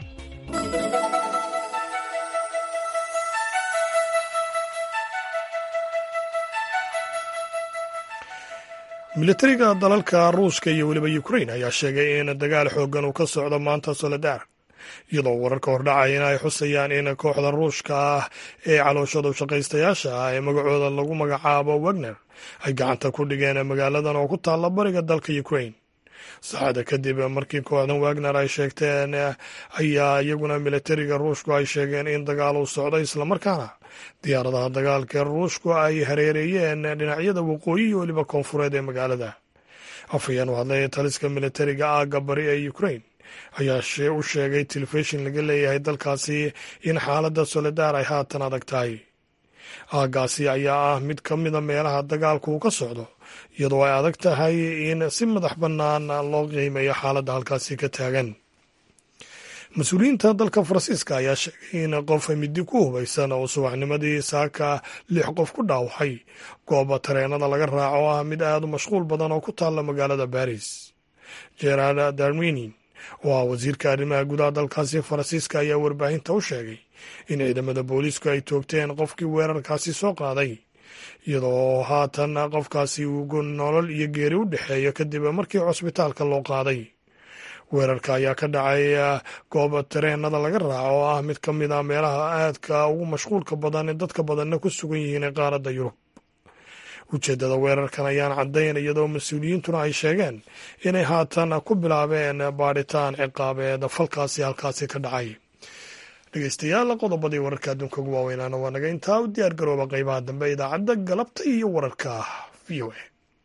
militariga dalalka ruushka iyo weliba ukrain ayaa sheegay in dagaal xooggan uu ka socdo maanta soledar iyadoo wararka hordhacayana ay xusayaan in kooxda ruushka ah ee calooshada shaqaystayaasha ah ee magacooda lagu magacaabo wagner ay gacanta ku dhigeen magaaladan oo ku taalla bariga dalka ukrain saacada kadib markii kooxdan wagner ay sheegteen ayaa iyaguna militariga ruushku ay sheegeen in dagaal uu socdo islamarkaana diyaaradaha dagaalka ee ruushku ay hareereeyeen dhinacyada waqooyi iyo weliba koonfureed ee magaalada afhayeen u hadlay taliska militariga aagga bari ee ukrain ayaa u sheegay telefishin laga leeyahay dalkaasi in xaaladda soledar ay haatan adag tahay aaggaasi ayaa ah mid ka mida meelaha dagaalku uu ka socdo iyadoo ay adag tahay in si madax bannaan loo qiimeeyo xaaladda halkaasi ka taagan mas-uuliyiinta dalka faransiiska ayaa sheegay in qof midi ku hubaysan oo subaxnimadii saaka lix qof ku dhaawacay gooba tareenada laga raaco oo ah mid aad u mashquul badan oo ku taalla magaalada baris gerard darminin oo ah wasiirka arrimaha gudaha dalkaasi faransiiska ayaa warbaahinta u sheegay in ciidamada booliisku ay toogteen qofkii weerarkaasi soo qaaday iyadoo haatan qofkaasi uu nolol iyo geeri u dhexeeyo kadib markii cusbitaalka loo qaaday weerarka ayaa ka dhacay gooba tareenada laga raaco oo ah mid ka mid a meelaha aadka ugu mashquulka badan ee dadka badanna ku sugan yihiin ee qaaradda yurub ujeeddada weerarkan ayaan caddayn iyadoo mas-uuliyiintuna ay sheegeen inay haatan ku bilaabeen baadhitaan ciqaabeed falkaasi halkaasi ka dhacay dhegeystayaal qodobadii wararka adduunka ugu waaweynaana waa naga intaa u diyaar garooba qeybaha dambe idaacadda galabta iyo wararka v o a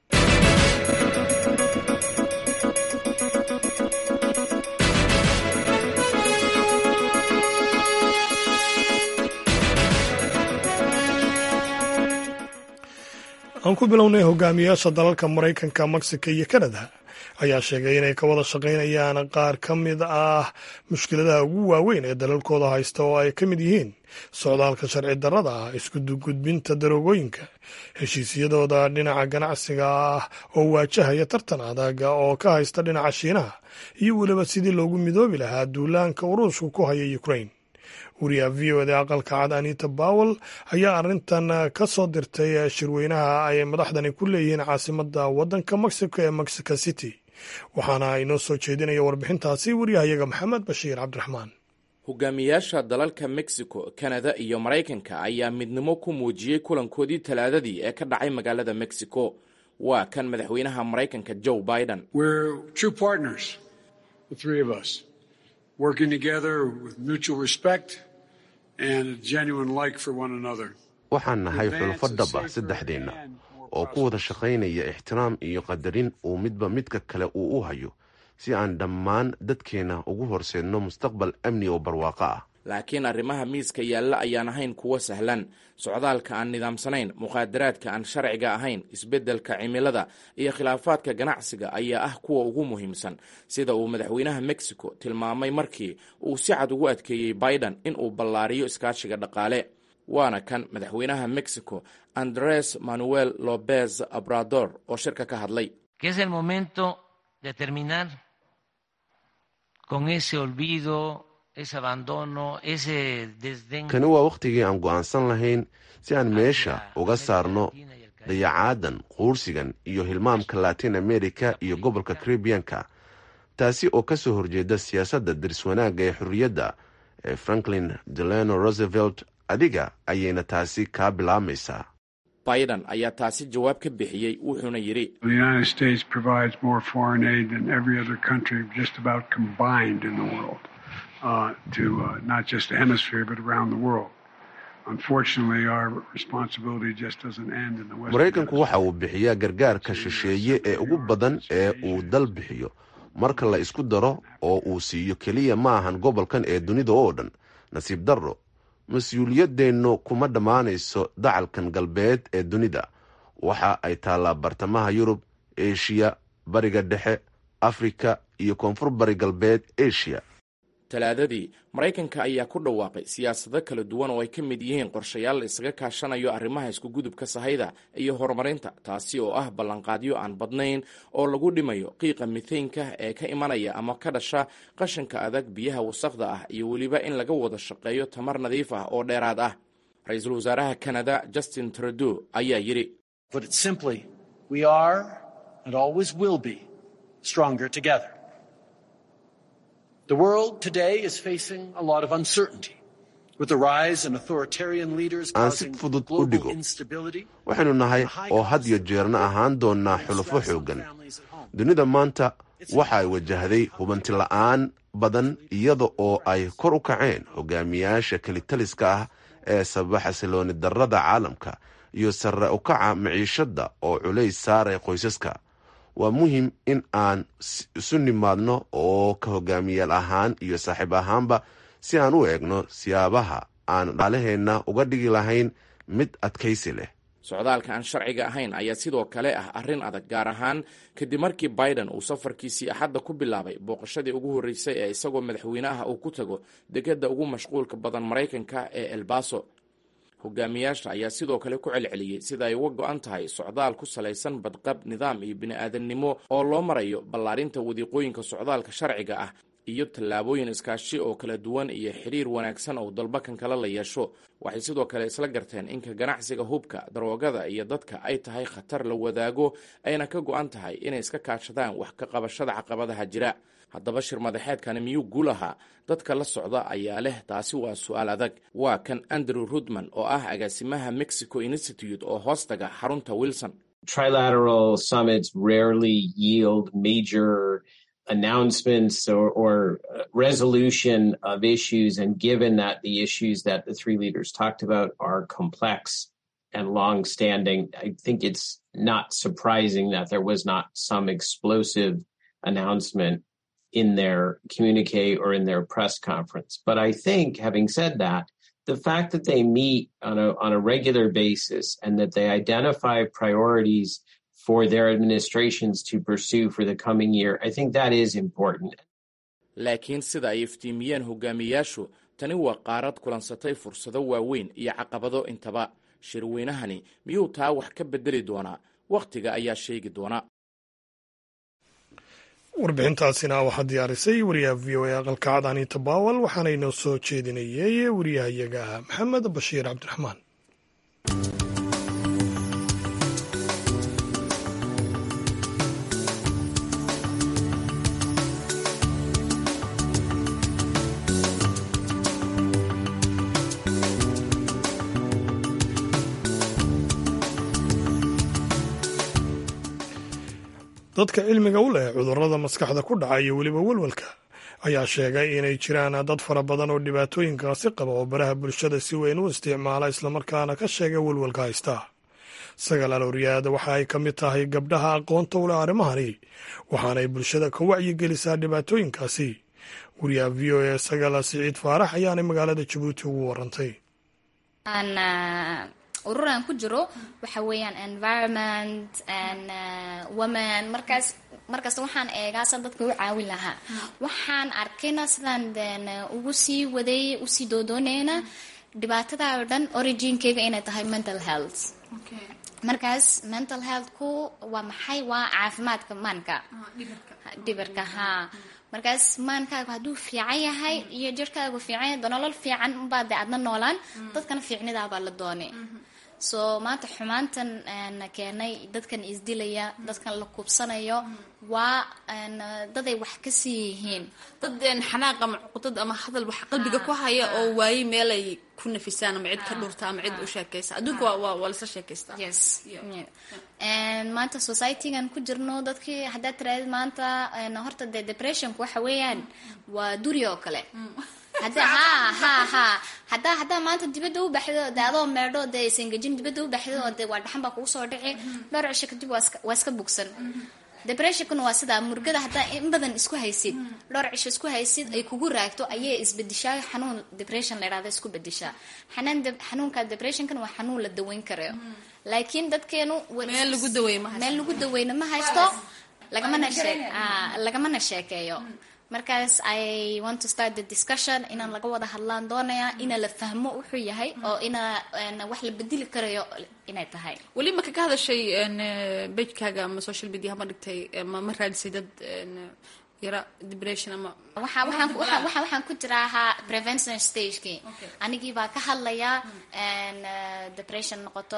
aan ku bilownay hogaamiyaasha dalalka maraykanka mexico iyo kanada ayaa sheegay inay ka wada shaqaynayaan qaar ka mid ah mushkiladaha ugu waaweyn ee dalalkooda haysta oo ay ka mid yihiin socdaalka sharci darrada ah iskugudbinta daroogooyinka heshiisyadooda dhinaca ganacsiga ah oo waajahaya tartan adaga oo ka haysta dhinaca shiinaha iyo weliba sidii loogu midoobi lahaa duulaanka uruushku ku haya ukrain wariyaha v o da aqalka cad anita bowel ayaa arrintan ka soo dirtay shirweynaha ay madaxdani ku leeyihiin caasimadda waddanka mexico ee mexico city waxaana inoo soo jeedinaya warbixintaasi waryahayaga maxamed bashiir cabdiraxmaan hogaamiyaasha dalalka mexico kanada iyo maraykanka ayaa midnimo ku muujiyey kulankoodii talaadadii ee ka dhacay magaalada mexico waa kan madaxweynaha maraykanka joe biden waxaan nahay xulafo dhab ah saddexdeenna oo ku wada shaqaynaya ixtiraam iyo qadarin uu midba midka kale uu u hayo si aan dhammaan dadkeenna ugu horseedno mustaqbal amni oo barwaaqo ah laakiin arrimaha miiska yaalla ayaan ahayn kuwo sahlan socdaalka aan nidaamsanayn muqaadaraadka aan sharciga ahayn isbeddelka cimilada iyo khilaafaadka ganacsiga ayaa ah kuwa ugu muhiimsan sida uu madaxweynaha mexico tilmaamay markii uu si cad ugu adkeeyey biden in uu ballaariyo iskaashiga dhaqaale waana kan madaxweynaha mexico andres manuel lopez obrador oo shirka ka hadlay kani waa wakhtigii aan go'aansan lahayn si aan meesha uga saarno dayacaadan quursigan iyo hilmaamka latin america iyo gobolka caribianka taasi oo ka soo horjeeda siyaasadda diris wanaagga ee xorriyadda ee franklin delano roosevelt adiga ayayna taasi kaa bilaabmaysaa biden ayaa taasi jawaab ka bixiyey wuxuuna yidhi maraykanku waxa uu bixiyaa gargaarka shisheeye ee ugu badan ee uu dal bixiyo marka la isku daro oo uu siiyo keliya ma ahan gobolkan ee dunida oo dhan nasiib darro mas-uuliyadeennu kuma dhammaanayso dacalkan galbeed ee dunida waxa ay taallaa bartamaha yurub eshiya bariga dhexe afrika iyo koonfur bari galbeed eshiya talaadadii maraykanka ayaa ku dhawaaqay siyaasado kala duwan oo ay ka mid yihiin qorshayaal la isaga kaashanayo arrimaha iskugudubka sahayda iyo horumarinta taasi oo ah ballanqaadyo aan badnayn oo lagu dhimayo qiiqa mitheynka ee ka imanaya ama ka dhasha qashinka adag biyaha wasaqda ah iyo weliba in laga wada shaqeeyo tamar nadiif ah oo dheeraad ah ra-iisul wasaaraha kanada justin trudeau ayaa yidhi The world today is facing a lot of uncertainty. With the rise in authoritarian leaders aan si causing fudud u global dhigo instability, waxaynu nahay oo had iyo jeerna ahaan doonnaa xulufo xooggan dunida maanta waxa ay wajahday hubanti la'aan badan iyada oo ay kor u kaceen hogaamiyaasha kelitaliska ah ee sababa xasilooni darrada caalamka iyo sarre u kaca maciishadda oo culays saaray qoysaska waa muhiim in aan s- isu nimaadno oo ka hogaamiyaal ahaan iyo saaxiib ahaanba si aan u eegno siyaabaha aan dhaalaheenna uga dhigi lahayn mid adkaysi leh socdaalka aan sharciga ahayn ayaa sidoo kale ah arrin adag gaar ahaan kadib markii biden uu safarkiisii axadda ku bilaabay booqashadii ugu horreysay ee isagoo madaxweyne ah uu ku tago degedda ugu mashquulka badan maraykanka ee elbaso hogaamiyaasha ayaa sidoo kale ku celceliyey sida ay uga go-an tahay socdaal ku salaysan badqab nidaam iyo bini-aadannimo oo loo marayo ballaarinta wadiiqooyinka socdaalka sharciga ah iyo tallaabooyin iskaashi oo kala duwan iyo xidhiir wanaagsan oo dalbakan kale la yeesho waxay sidoo kale isla garteen inka ganacsiga hubka daroogada iyo dadka ay tahay khatar la wadaago ayna ka go-an tahay inay iska kaashadaan wax ka qabashada caqabadaha jira haddaba shir madaxeedkani miyuu guul ahaa dadka la socda ayaa leh taasi waa su-aal adag waa kan andrew rudman oo ah agaasimaha mexico institute oo hoostaga xarunta wilson trilateral summits rarely yield major announcements or, or uh, resolution of issues. And given that the issues that the three leaders talked about are complex and long-standing, I think it's not surprising that there was not some explosive announcement in their communique or in their press conference. But I think, having said that, the fact that they meet on a on a regular basis and that they identify priorities for their administrations to pursue for the coming year, I think that is important. laakiin sida ay iftiimiyeen hogaamiyaashu tani waa qaarad kulansatay fursado waaweyn iyo caqabado intaba shirweynahani miyuu taa wax ka bedeli doonaa wakhtiga ayaa sheegi doona warbixintaasina waxaa diyaarisay wariyaha v o a aqalka cad aniita baawal waxaana inoo soo jeedinayay wariyahayaga maxamed bashiir cabdiraxmaan dadka cilmiga u leh cudurrada maskaxda ku dhaca iyo weliba welwelka ayaa sheegay inay jiraan dad fara badan oo dhibaatooyinkaasi qaba oo baraha bulshada si weyn u isticmaala islamarkaana ka sheega welwelka haysta sagaal alooriyaad waxa ay ka mid tahay gabdhaha aqoonta u leh arrimahani waxaanay bulshada ka wacyigelisaa dhibaatooyinkaasi wariyaha v o a sagaal siciid faarax ayaanay magaalada jabuuti ugu warantay urur aan ku jiro waxa weeyaan environment and women markaas markasta waxaan eegaa sa dadka u caawin lahaa waxaan arkayna sidaan den ugu sii waday usii doodooneyna dhibaatada oo dhan originkeyga inay tahay mental health markaas mental healthku waa maxay waa caafimaadka maanka dhibirka haa markaas maankaagu hadduu fiican yahay iyo jirkaagu fiican yahay nolol fiican unbaa de adna noolaan dadkana fiicnidaabaa la doonay so maanta xumaantan keenay dadkan isdilaya dadkan la kubsanayo waa daday wax ka sii yihiin dad xanaaq ama cuqdad ama hadal wax qalbiga ku haya oo waaye meelay ku nafisaan ama cid ka dhurta ama cid u sheekaysa adduunka waa waa lasa sheekaystaa yes maanta societygan ku jirno dadkii haddaad tiraadid maanta horta dee depressionku waxa weeyaan waa duri oo kale hada ha ha ha hadaa haddaa maanta dibadda u baxdo de adoo meedho dee isengejin dibadda u baxdo oo de waa dhaxan baa kugu soo dhici dhowr cisho kadib waa iska bugsan depressionkuna waa sidaa murgada haddaa in badan isku haysid dhowr cisho isku haysid ay kugu raagto ayay isbedishaa xanuun depression la yidhahda isku bedishaa xanaan xanuunka depressionkana waa xanuun la daweyn karayo laakiin dadkeenu meel lagu daweey ma meel lagu daweyna ma haysto lagamana shee lagamana sheekeeyo markaas i want to start the discussion inaan laga wada hadlaan doonaya ina la fahmo wuxuu yahay oo ina wax la bedeli karayo inay tahay weli maka ka hadashay bejkaaga ama social media hama dhigtay ma ma raadisay dad yara depression ama waxa waxaan waxaan waxaan waxaan ku jiraa ahaa prevention stagekii anigii baa ka hadlaya depression noqoto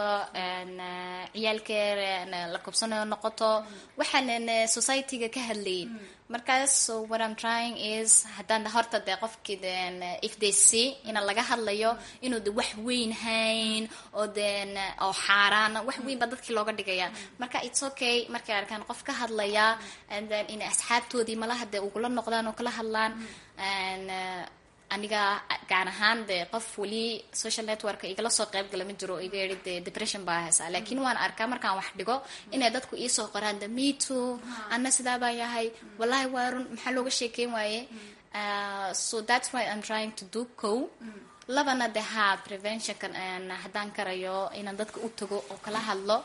ciyaalkeer la kubsanayo noqoto waxaan society-ga ka hadlayin markaas so what I'm trying is haddaan horta dee qofkii den if they see ina laga hadlayo inuu de wax weyn hayn oo den oo xaaraana wax weyn baa dadkii looga dhigaya marka it's okay markay arkaan qof ka hadlaya and then in asxaabtoodii malaha dee ugula noqdaan oo kala hadlaan and aniga gaar ahaan dee qof weli social network igala soo qayb gala ma jiro iga yidhi dee depression baa haysaa laakiin waan arkaa markaan wax dhigo inay dadku iisoo qoraan the me too anna sidaa baa yahay wallahi waa run maxaa looga sheekeyn waaye so that's why I'm trying to do co labana de ha preventionkan haddaan karayo inaan dadka u tago oo kala hadlo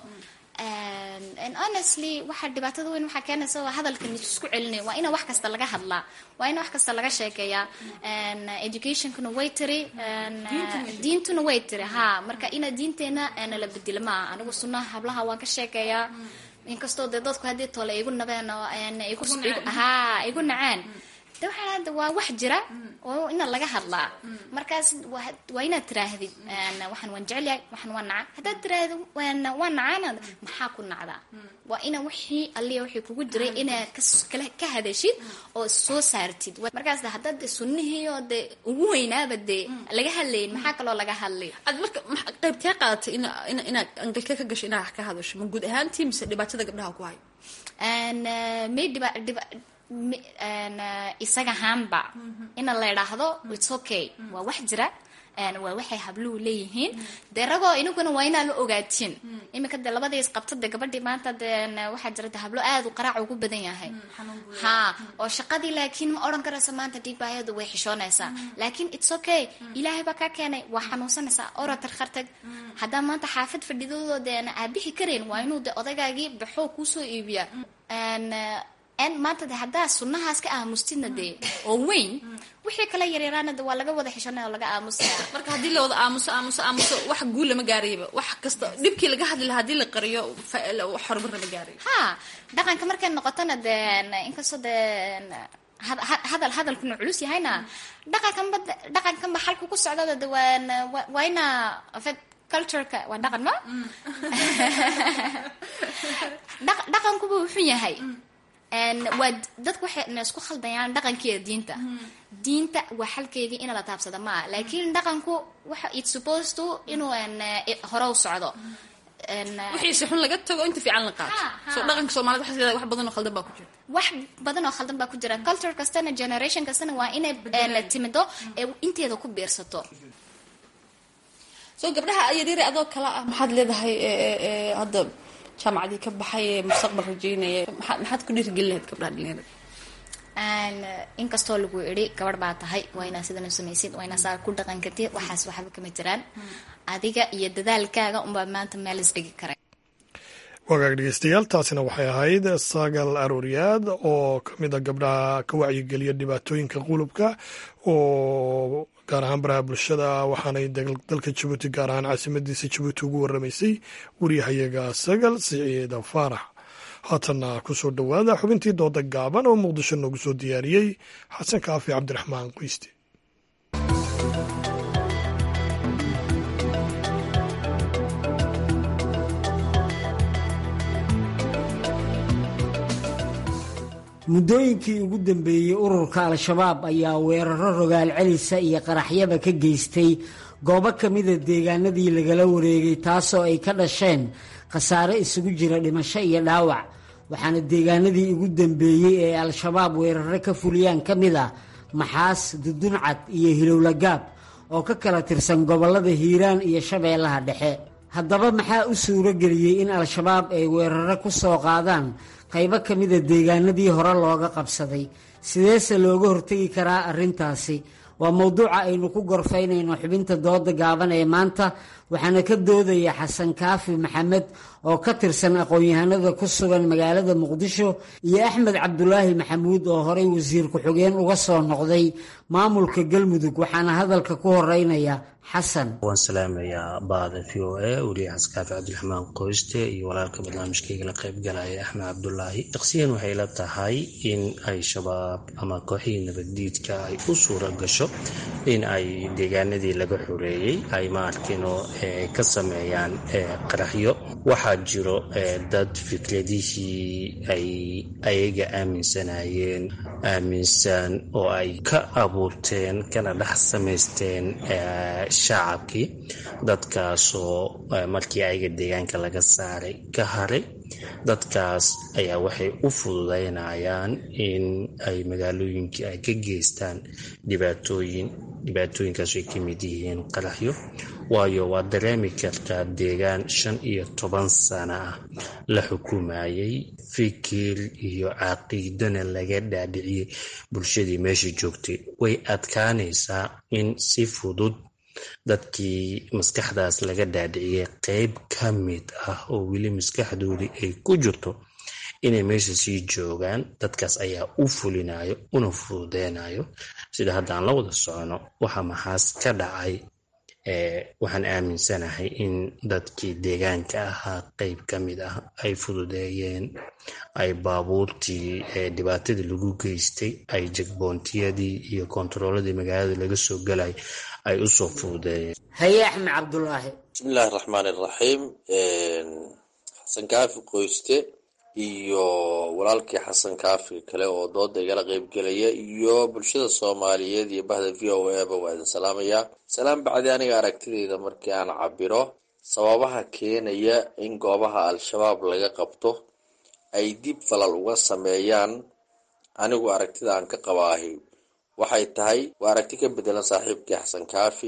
and honestly waxa dhibaatada weyn waxaa keenaysa waa hadalkan isku celinay waa ina wax kasta laga hadlaa waa ina wax kasta laga sheekeeyaa educationkuna way tiri diintuna way tiri ha marka ina diinteena la bedelo maaha anigu sunnaha hablaha waan ka sheekeeyaa inkastoo dee dadku haddii tole igu nabeen oo ha igu naceen de waxaa waa wax jira oo ina laga hadlaa markaas waa inaad tiraahdid waxaan waan jecelyahay waxaan waan naca haddaad tiraahdo waan nacaana maxaa ku nacdaa waa ina wixii alliya wixii kugu jiray inaad kale ka hadashid oo soo saartid markaas de haddaad de sunnihii oo de ugu weynaaba dee laga hadlayin maxaa kaloo laga hadlay ad marka qaybtee qaadatay ina ina inaad angalkee ka gasho inaad wax ka hadasho ma guud ahaantii mise dhibaatada gabdhaha ku hayo may dhiba dhiba isaga haanba ina la idhaahdo its okay waa wax jira waa waxay habluhu leeyihiin dee ragoo inaguna waa inaa la ogaatiin iminka dee labadii isqabta dee gabadhii maanta dee waxaa jira de hablo aad u qaraac ugu badan yahay ha oo shaqadii laakiin ma odhan karaysa maanta dhiigbaayadu way xishoonaysaa laakiin its okay ilaahay baa kaa keenay waa xanuunsanaysaa ora tarkhartag haddaa maanta xaafad fadhidoodo dee aabixi karayn waa inuu de odaygaagii baxoo kuusoo iibiya maanta de haddaa sunnahaas ka aamustidna dee oo weyn wixii kala yaryaraana de waa laga wada xishanaya oo laga aamusaya marka haddii la wada aamuso aamuso aamuso wax guul lama gaarayaba wax kasta dhibkii laga hadli lahaa hadii la qariyo wax horumar lama gaarayo ha dhaqanka markay noqotona de inkastoo de hadal hadalkuna culus yahayna dhaqankanba dhaqankanba xalku ku socdada de waa waa ina cultureka waa dhaqan ma dhaqankuba wuxuu yahay waa dadku waxay isku khaldayaan dhaqankiiyo diinta diinta waa xalkeygii ina la taabsada maa laakiin dhaqanku waxa it supposed to inuu hore u socdo wixiise xun laga tago inta fiican la qaato so dhaqanka soomaalida waxaa leedahay wax badan oo khaldan baa ku jira wax badan oo khaldan baa ku jira culture kastana generation kastana waa inay timido ee inteeda ku biirsato so gabdhaha yaryare adoo kale ah maxaad leedahay hadda jaamacadii ka baxay ee mustaqbal rajeynaya maxaad ku dhiirigelin lahayd gabdhaha dhalinyarada inkastoo lagu idhi gabadh baa tahay waa inaa sidan u samaysid waa inaa saa ku dhaqan kartid waxaas waxba kama jiraan adiga iyo dadaalkaaga unbaa maanta meel isdhigi kara wagaag dhegeystayaal taasina waxay ahayd sagal arooryaad oo ka mid a gabdhaha ka wacyigeliya dhibaatooyinka qulubka oo gaar ahaan baraha bulshada waxaanay dalka jabuuti gaar ahaan caasimadiisa jabuuti ugu waramaysay wariyahayaga sagal siciida faarax haatanna ku soo dhowaada xubintii dooda gaaban oo muqdisho noogu soo diyaariyey xasan kaafi cabdiraxmaan qoyste muddooyinkii ugu dambeeyey ururka al-shabaab ayaa weeraro rogaal celisa iyo qaraxyaba ka geystay goobo ka mida deegaanadii lagala wareegay taasoo ay ka dhasheen khasaare isugu jira dhimasho iyo dhaawac waxaana deegaanadii ugu dambeeyey ee al-shabaab weeraro ka fuliyaan ka mid ah maxaas duduncad iyo hilowlagaab oo ka kala tirsan gobollada hiiraan iyo shabeellaha dhexe haddaba maxaa u suuro geliyey in al-shabaab ay weeraro ku soo qaadaan qaybo ka mida deegaanadii hore looga qabsaday sideese looga hortegi karaa arrintaasi waa mowduuca aynu ku gorfaynayno xubinta dooda gaaban ee maanta waxaana ka doodaya xasan kaafi maxamed oo ka tirsan aqoon-yahanada ku sugan magaalada muqdisho iyo axmed cabdulaahi maxamuud oo horey wasiir ku-xigeen uga soo noqday maamulka galmudug waxaana hadalka ku horeynaya xasan waan salaamayaa baada v o a weliya xasan kaafi cabdiraxmaan qoyste iyo walaalka barnaamijkayga la qaybgalaya axmed cabdulaahi shaksiyan waxay la tahay in ay shabaab ama kooxihii nabaddiidka ay u suura gasho in ay deegaanadii laga xoreeyey ay ma arkino ka sameeyaan qaraxyo waxaa jiro dad fikradihii ay ayaga aaminsanayeen aaminsan oo ay ka abuurteen kana dhex samaysteen shacabkii dadkaasoo markii ayaga deegaanka laga saaray ka haray dadkaas ayaa waxay u fududaynayaan in ay magaalooyinkii ay ka geystaan dhibaatooyin dhibaatooyinkaas ay ka mid yihiin qaraxyo waayo waad dareemi kartaa deegaan shan iyo toban sana ah la xukumayay fikir iyo caqiidana laga dhaadhiciyey bulshadii meesha joogtay way adkaanaysaa in si fudud dadkii maskaxdaas laga dhaadhiciyay qeyb ka mid ah oo weli maskaxdoodii ay ku jirto inay meesha sii joogaan dadkaas ayaa u fulinayo una fududeynayo sida haddaan la wada socono waxa maxaas ka dhacay waxaan aaminsanahay in dadkii deegaanka ahaa qeyb ka mid ah ay fududeeyeen ay baabuurtii dhibaatadii lagu geystay ay jagboontiyadii iyo kontarooladii magaalada laga soo galay ay usoo fududeeyeen haye axmed cabdulaahi bismillahi raxmaan iraxiim xasan kaafi qoyste iyo walaalkii xasan kaafi kale oo dooda igala qeybgelaya iyo bulshada soomaaliyeed iyo bahda v o a ba waa idin salaamayaa salaam bacdi aniga aragtideyda markii aan cabiro sababaha keenaya in goobaha al-shabaab laga qabto ay dib falal uga sameeyaan anigu aragtida aan ka qabaahi waxay tahay waa aragti ka bedelan saaxiibkii xasan kaafi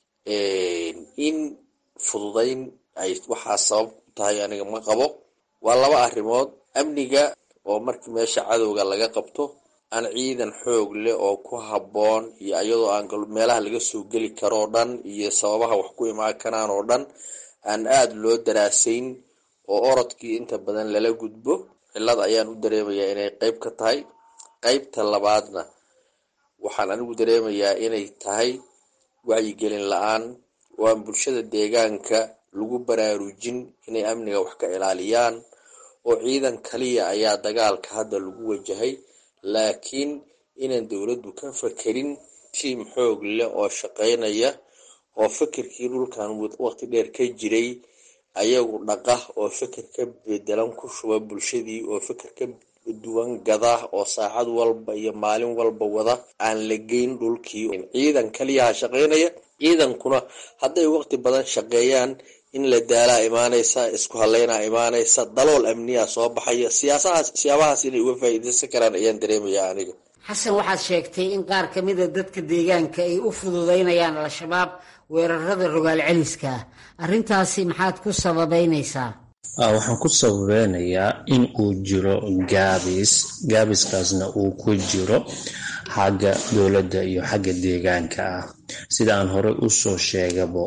in fududayn ay waxaa sabab ku tahay aniga ma qabo waa laba arrimood amniga oo markii meesha cadowga laga qabto aan ciidan xoog leh oo ku habboon iyo iyadoo aan meelaha laga soo geli karo oo dhan iyo sababaha wax ku imaan karaan oo dhan aan aada loo daraasayn oo orodkii inta badan lala gudbo cillad ayaan u dareemayaa inay qeyb ka tahay qeybta labaadna waxaan anigu dareemayaa inay tahay wacyigelin la-aan oo aan bulshada deegaanka lagu baraarujin inay amniga wax ka ilaaliyaan oo ciidan kaliya ayaa dagaalka hadda lagu wajahay laakiin inaan dowladdu ka fakerin tiim xoog leh oo shaqaynaya oo fikirkii dhulkan waqti dheer ka jiray ayagu dhaqa oo fikir ka bedelan ku shuba bulshadii oo fikir ka duwan gada oo saacad walba iyo maalin walba wada aan la geyn dhulkii ciidan kaliyaha shaqaynaya ciidankuna hadday waqti badan shaqeeyaan in la daalaa imaanaysa isku haleynaa imaanaysa dalool amniya soo baxaya siyaasahaas siyaabahaas inay uga faa'iidaysan karaan ayaan dareemayaa aniga xasan waxaad sheegtay in qaar ka mida dadka deegaanka ay u fududaynayaan al-shabaab weerarada rogaal celiska ah arrintaasi maxaad ku sababeynaysaa waxaan ku sababeynayaa in uu jiro gaabis gaabiskaasna uu ku jiro xagga dowladda iyo xagga deegaanka ah sida aan horey usoo sheegabo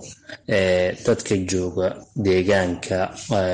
dadka jooga deegaanka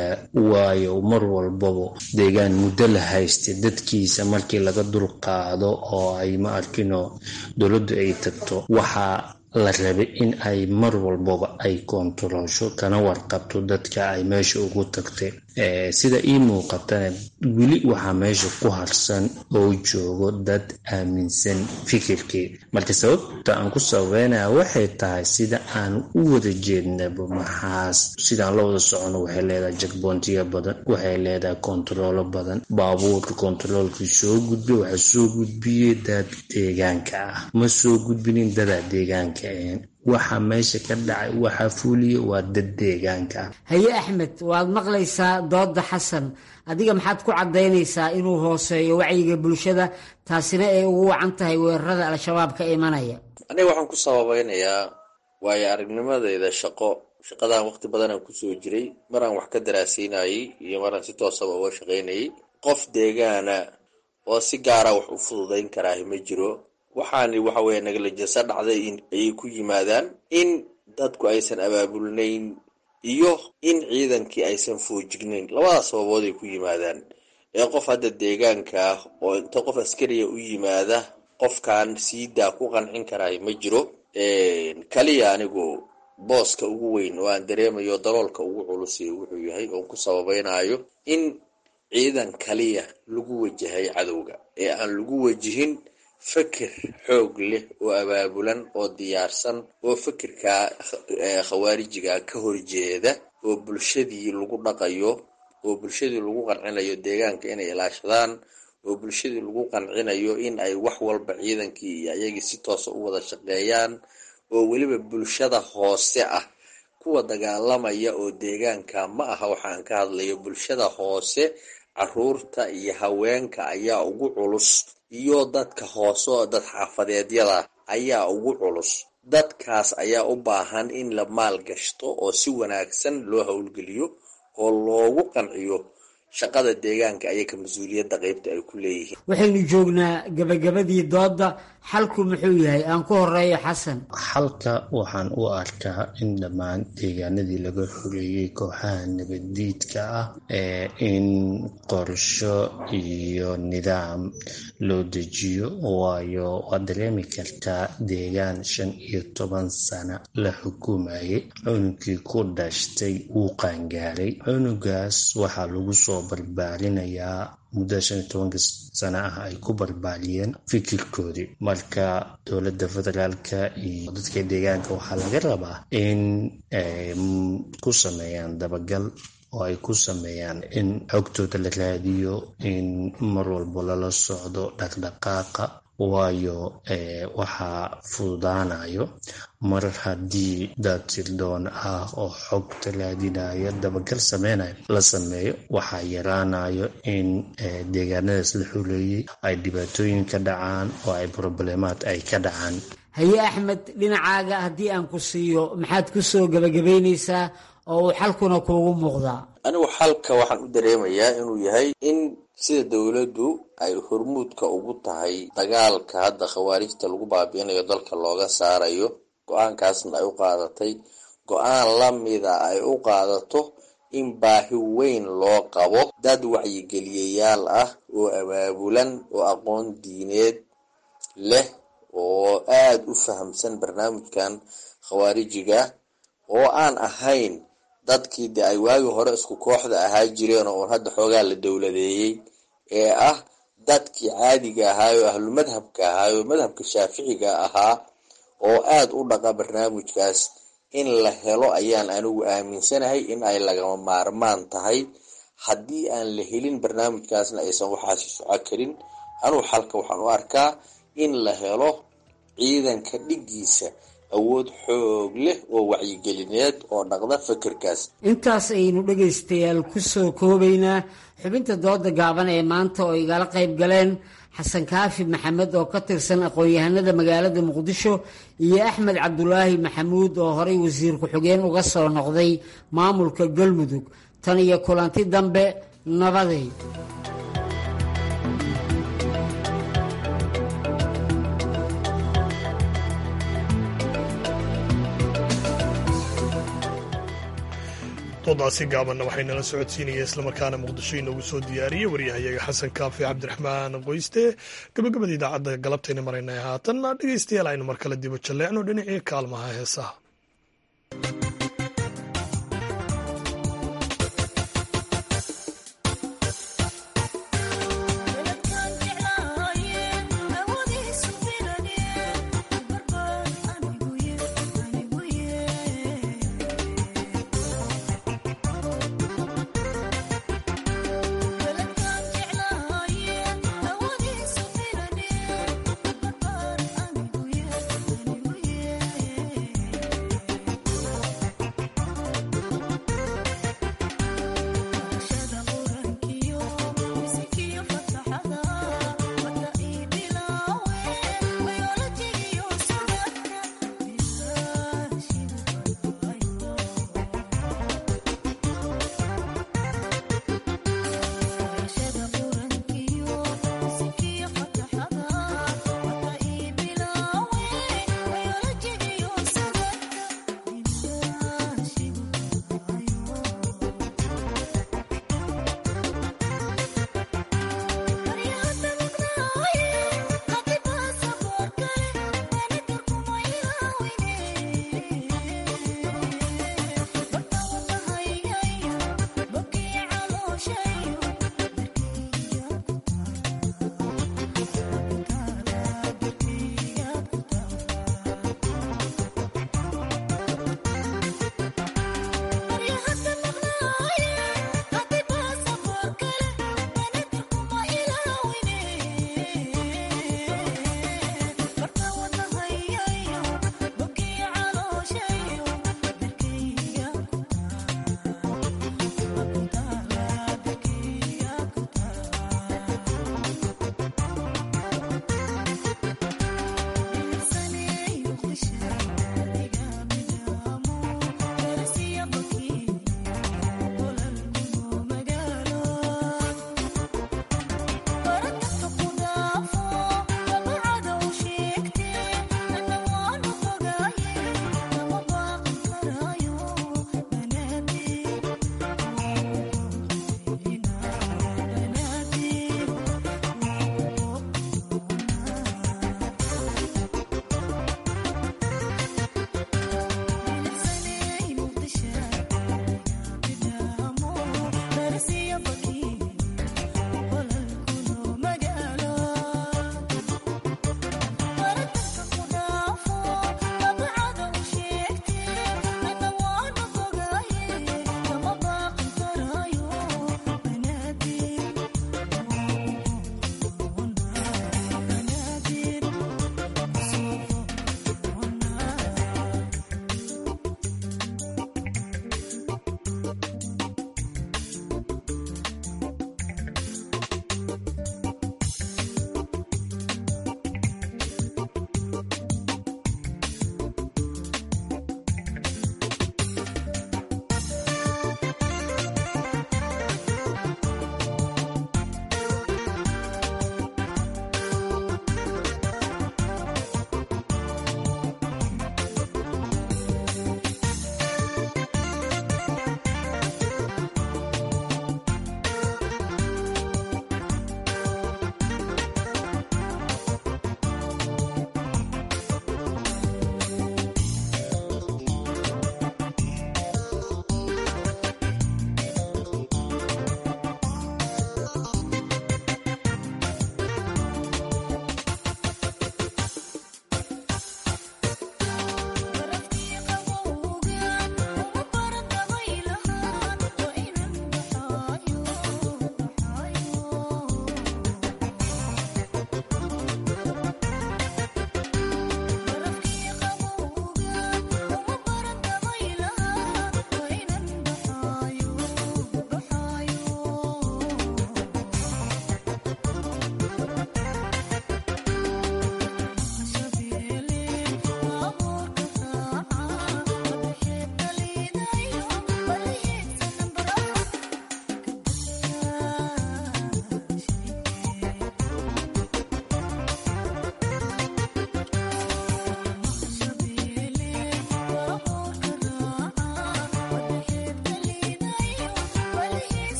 waayo mar walbaba deegaan muddo la haysta dadkiisa markii laga dulqaado oo ay ma arkino dowladdu ay tagto waxaa la rabay in ay mar walbaba ay koontaroosho kana warqabto dadka ay meesha ugu tagtay sida ii muuqatana weli waxaa meesha ku harsan oo joogo dad aaminsan fikirkii marka sababta aan ku sababeynaya waxay tahay sida aan u wada jeednaba maxaas sidaan la wada socono waxay leedahay jakboontiya badan waxay leedahay kontaroolo badan baabuurka kontaroolkii soo gudbay waxaa soo gudbiyey dad deegaanka ah ma soo gudbinin dadaa deegaanka ahayn waxa meesha ka dhacay waxaa fuuliya waa dad deegaanka ah haye axmed waad maqlaysaa dooda xasan adiga maxaad ku caddaynaysaa inuu hooseeyo wacyiga bulshada taasina ay ugu wacan tahay weerarada al-shabaab ka imanaya aniga waxaan ku sababeynayaa waayo aragnimadeyda shaqo shaqadan waqti badanaan kusoo jiray maraan wax ka daraasaynayey iyo maraan si toosaba uga shaqaynayay qof deegaana oo si gaara wax u fududayn karaahi ma jiro waxaani waxa weeye negalijensa dhacday ayay ku yimaadaan in dadku aysan abaabulnayn iyo in ciidankii aysan foojignayn labadaas sababood ay ku yimaadaan ee qof hadda deegaanka ah oo inta qof askariya u yimaada qofkan siidaa ku qancin karaahi ma jiro kaliya anigu booska ugu weyn oo aan dareemayo daloolka ugu culusiyo wuxuu yahay oon ku sababaynayo in ciidan kaliya lagu wajahay cadowga ee aan lagu wajihin feker xoog leh oo abaabulan oo diyaarsan oo fekerka khawaarijiga ka horjeeda oo bulshadii lagu dhaqayo oo bulshadii lagu qancinayo deegaanka inay ilaashadaan oo bulshadii lagu qancinayo in ay wax walba ciidankii iyo ayagii si toosa u wada shaqeeyaan oo weliba bulshada hoose ah kuwa dagaalamaya oo deegaanka ma aha waxaan ka hadlayo bulshada hoose caruurta iyo haweenka ayaa ugu culus iyo dadka hoose oo dad xaafadeedyada ayaa ugu culus dadkaas ayaa u baahan in la maalgashto oo si wanaagsan loo howlgeliyo oo loogu qanciyo shaqada deegaanka ayaka mas-uuliyadda qeybta ay ku leeyihiin waxaynu joognaa gabagabadii doodda xalku muxuu yahay aan ku horeeyo xasan xalka waxaan u arkaa in dhammaan deegaanadii laga xoreeyey kooxaha nabaddiidka ah ee in qorsho iyo nidaam loo dejiyo waayo waad dareemi kartaa deegaan shan iyo toban sana la xukumayay cunugkii ku dhashtay wuu qaangaaray cunugaas waxaa lagu soo barbaarinayaa muddo shan iyo tobanka sana ah ay ku barbaariyeen fikirkoodii marka dowladda federaalka iyo dadka deegaanka waxaa laga rabaa in ay ku sameeyaan dabagal oo ay ku sameeyaan in xogtooda la raadiyo in mar walbo lala socdo dhaqdhaqaaqa waayo waxaa fududaanayo mar haddii dad sirdoon ah oo xogta raadinayo dabagal sameynayo la sameeyo waxaa yaraanayo in deegaanadaas la xuleeyey ay dhibaatooyin ka dhacaan oo ay problemaad ay ka dhacaan haye axmed dhinacaaga haddii aan ku siiyo maxaad ku soo gabagabaynaysaa oo uu xalkuna kuugu muuqdaa anigu xalka waxaan u dareemayaa inuu yahay in sida dowladdu ay hormuudka ugu tahay dagaalka hadda khawaarijta lagu baabi'inayo dalka looga saarayo go-aankaasna ay u qaadatay go-aan lamida ay u qaadato in baahi weyn loo qabo dad wacyigeliyayaal ah oo abaabulan oo aqoon diineed leh oo aada u fahamsan barnaamijkan khawaarijiga oo aan ahayn dadkii de ay waagi hore isku kooxda ahaa jireen oo uun hadda xoogaa la dowladeeyey ee ah dadkii caadiga ahaayo ahlu madhabka ahaayo madhabka shaaficiga ahaa oo aada u dhaqa barnaamijkaas in la helo ayaan anigu aaminsanahay in ay lagama maarmaan tahay haddii aan la helin barnaamijkaasna aysan waxaasi soco karin anugu xalka waxaan u arkaa in la helo ciidanka dhiggiisa awood xoog leh oo wacyigelineed oo dhaqda fekerkaas intaas ayaynu dhegaystayaal ku soo koobaynaa xubinta dooda gaaban ee maanta oo igala qayb galeen xasan kaafi maxamed oo ka tirsan aqoon-yahanada magaalada muqdisho iyo axmed cabdulaahi maxamuud oo horey wasiir ku-xigeen uga soo noqday maamulka galmudug tan iyo kulanti dambe nabaday doodaasi gaabanna waxay nala socodsiinaya islamarkaana muqdisho inoogu soo diyaariyey waryahayaga xasan kaafi cabdiraxmaan qoyste gabagabada idaacadda galabtayna maraynay haatan dhegeystayaal aynu mar kale dibo jalleecno dhinacii kaalmaha heesaha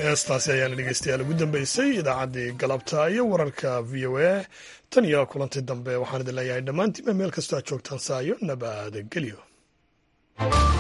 heestaasi ayaana dhegeystayaal ugu dambeysay idaacaddii galabta iyo wararka v o a tan iyo kulantii dambe waxaan idin leeyahay dhammaantiinba meel kastoo aad joogtaan saayo nabadgelyo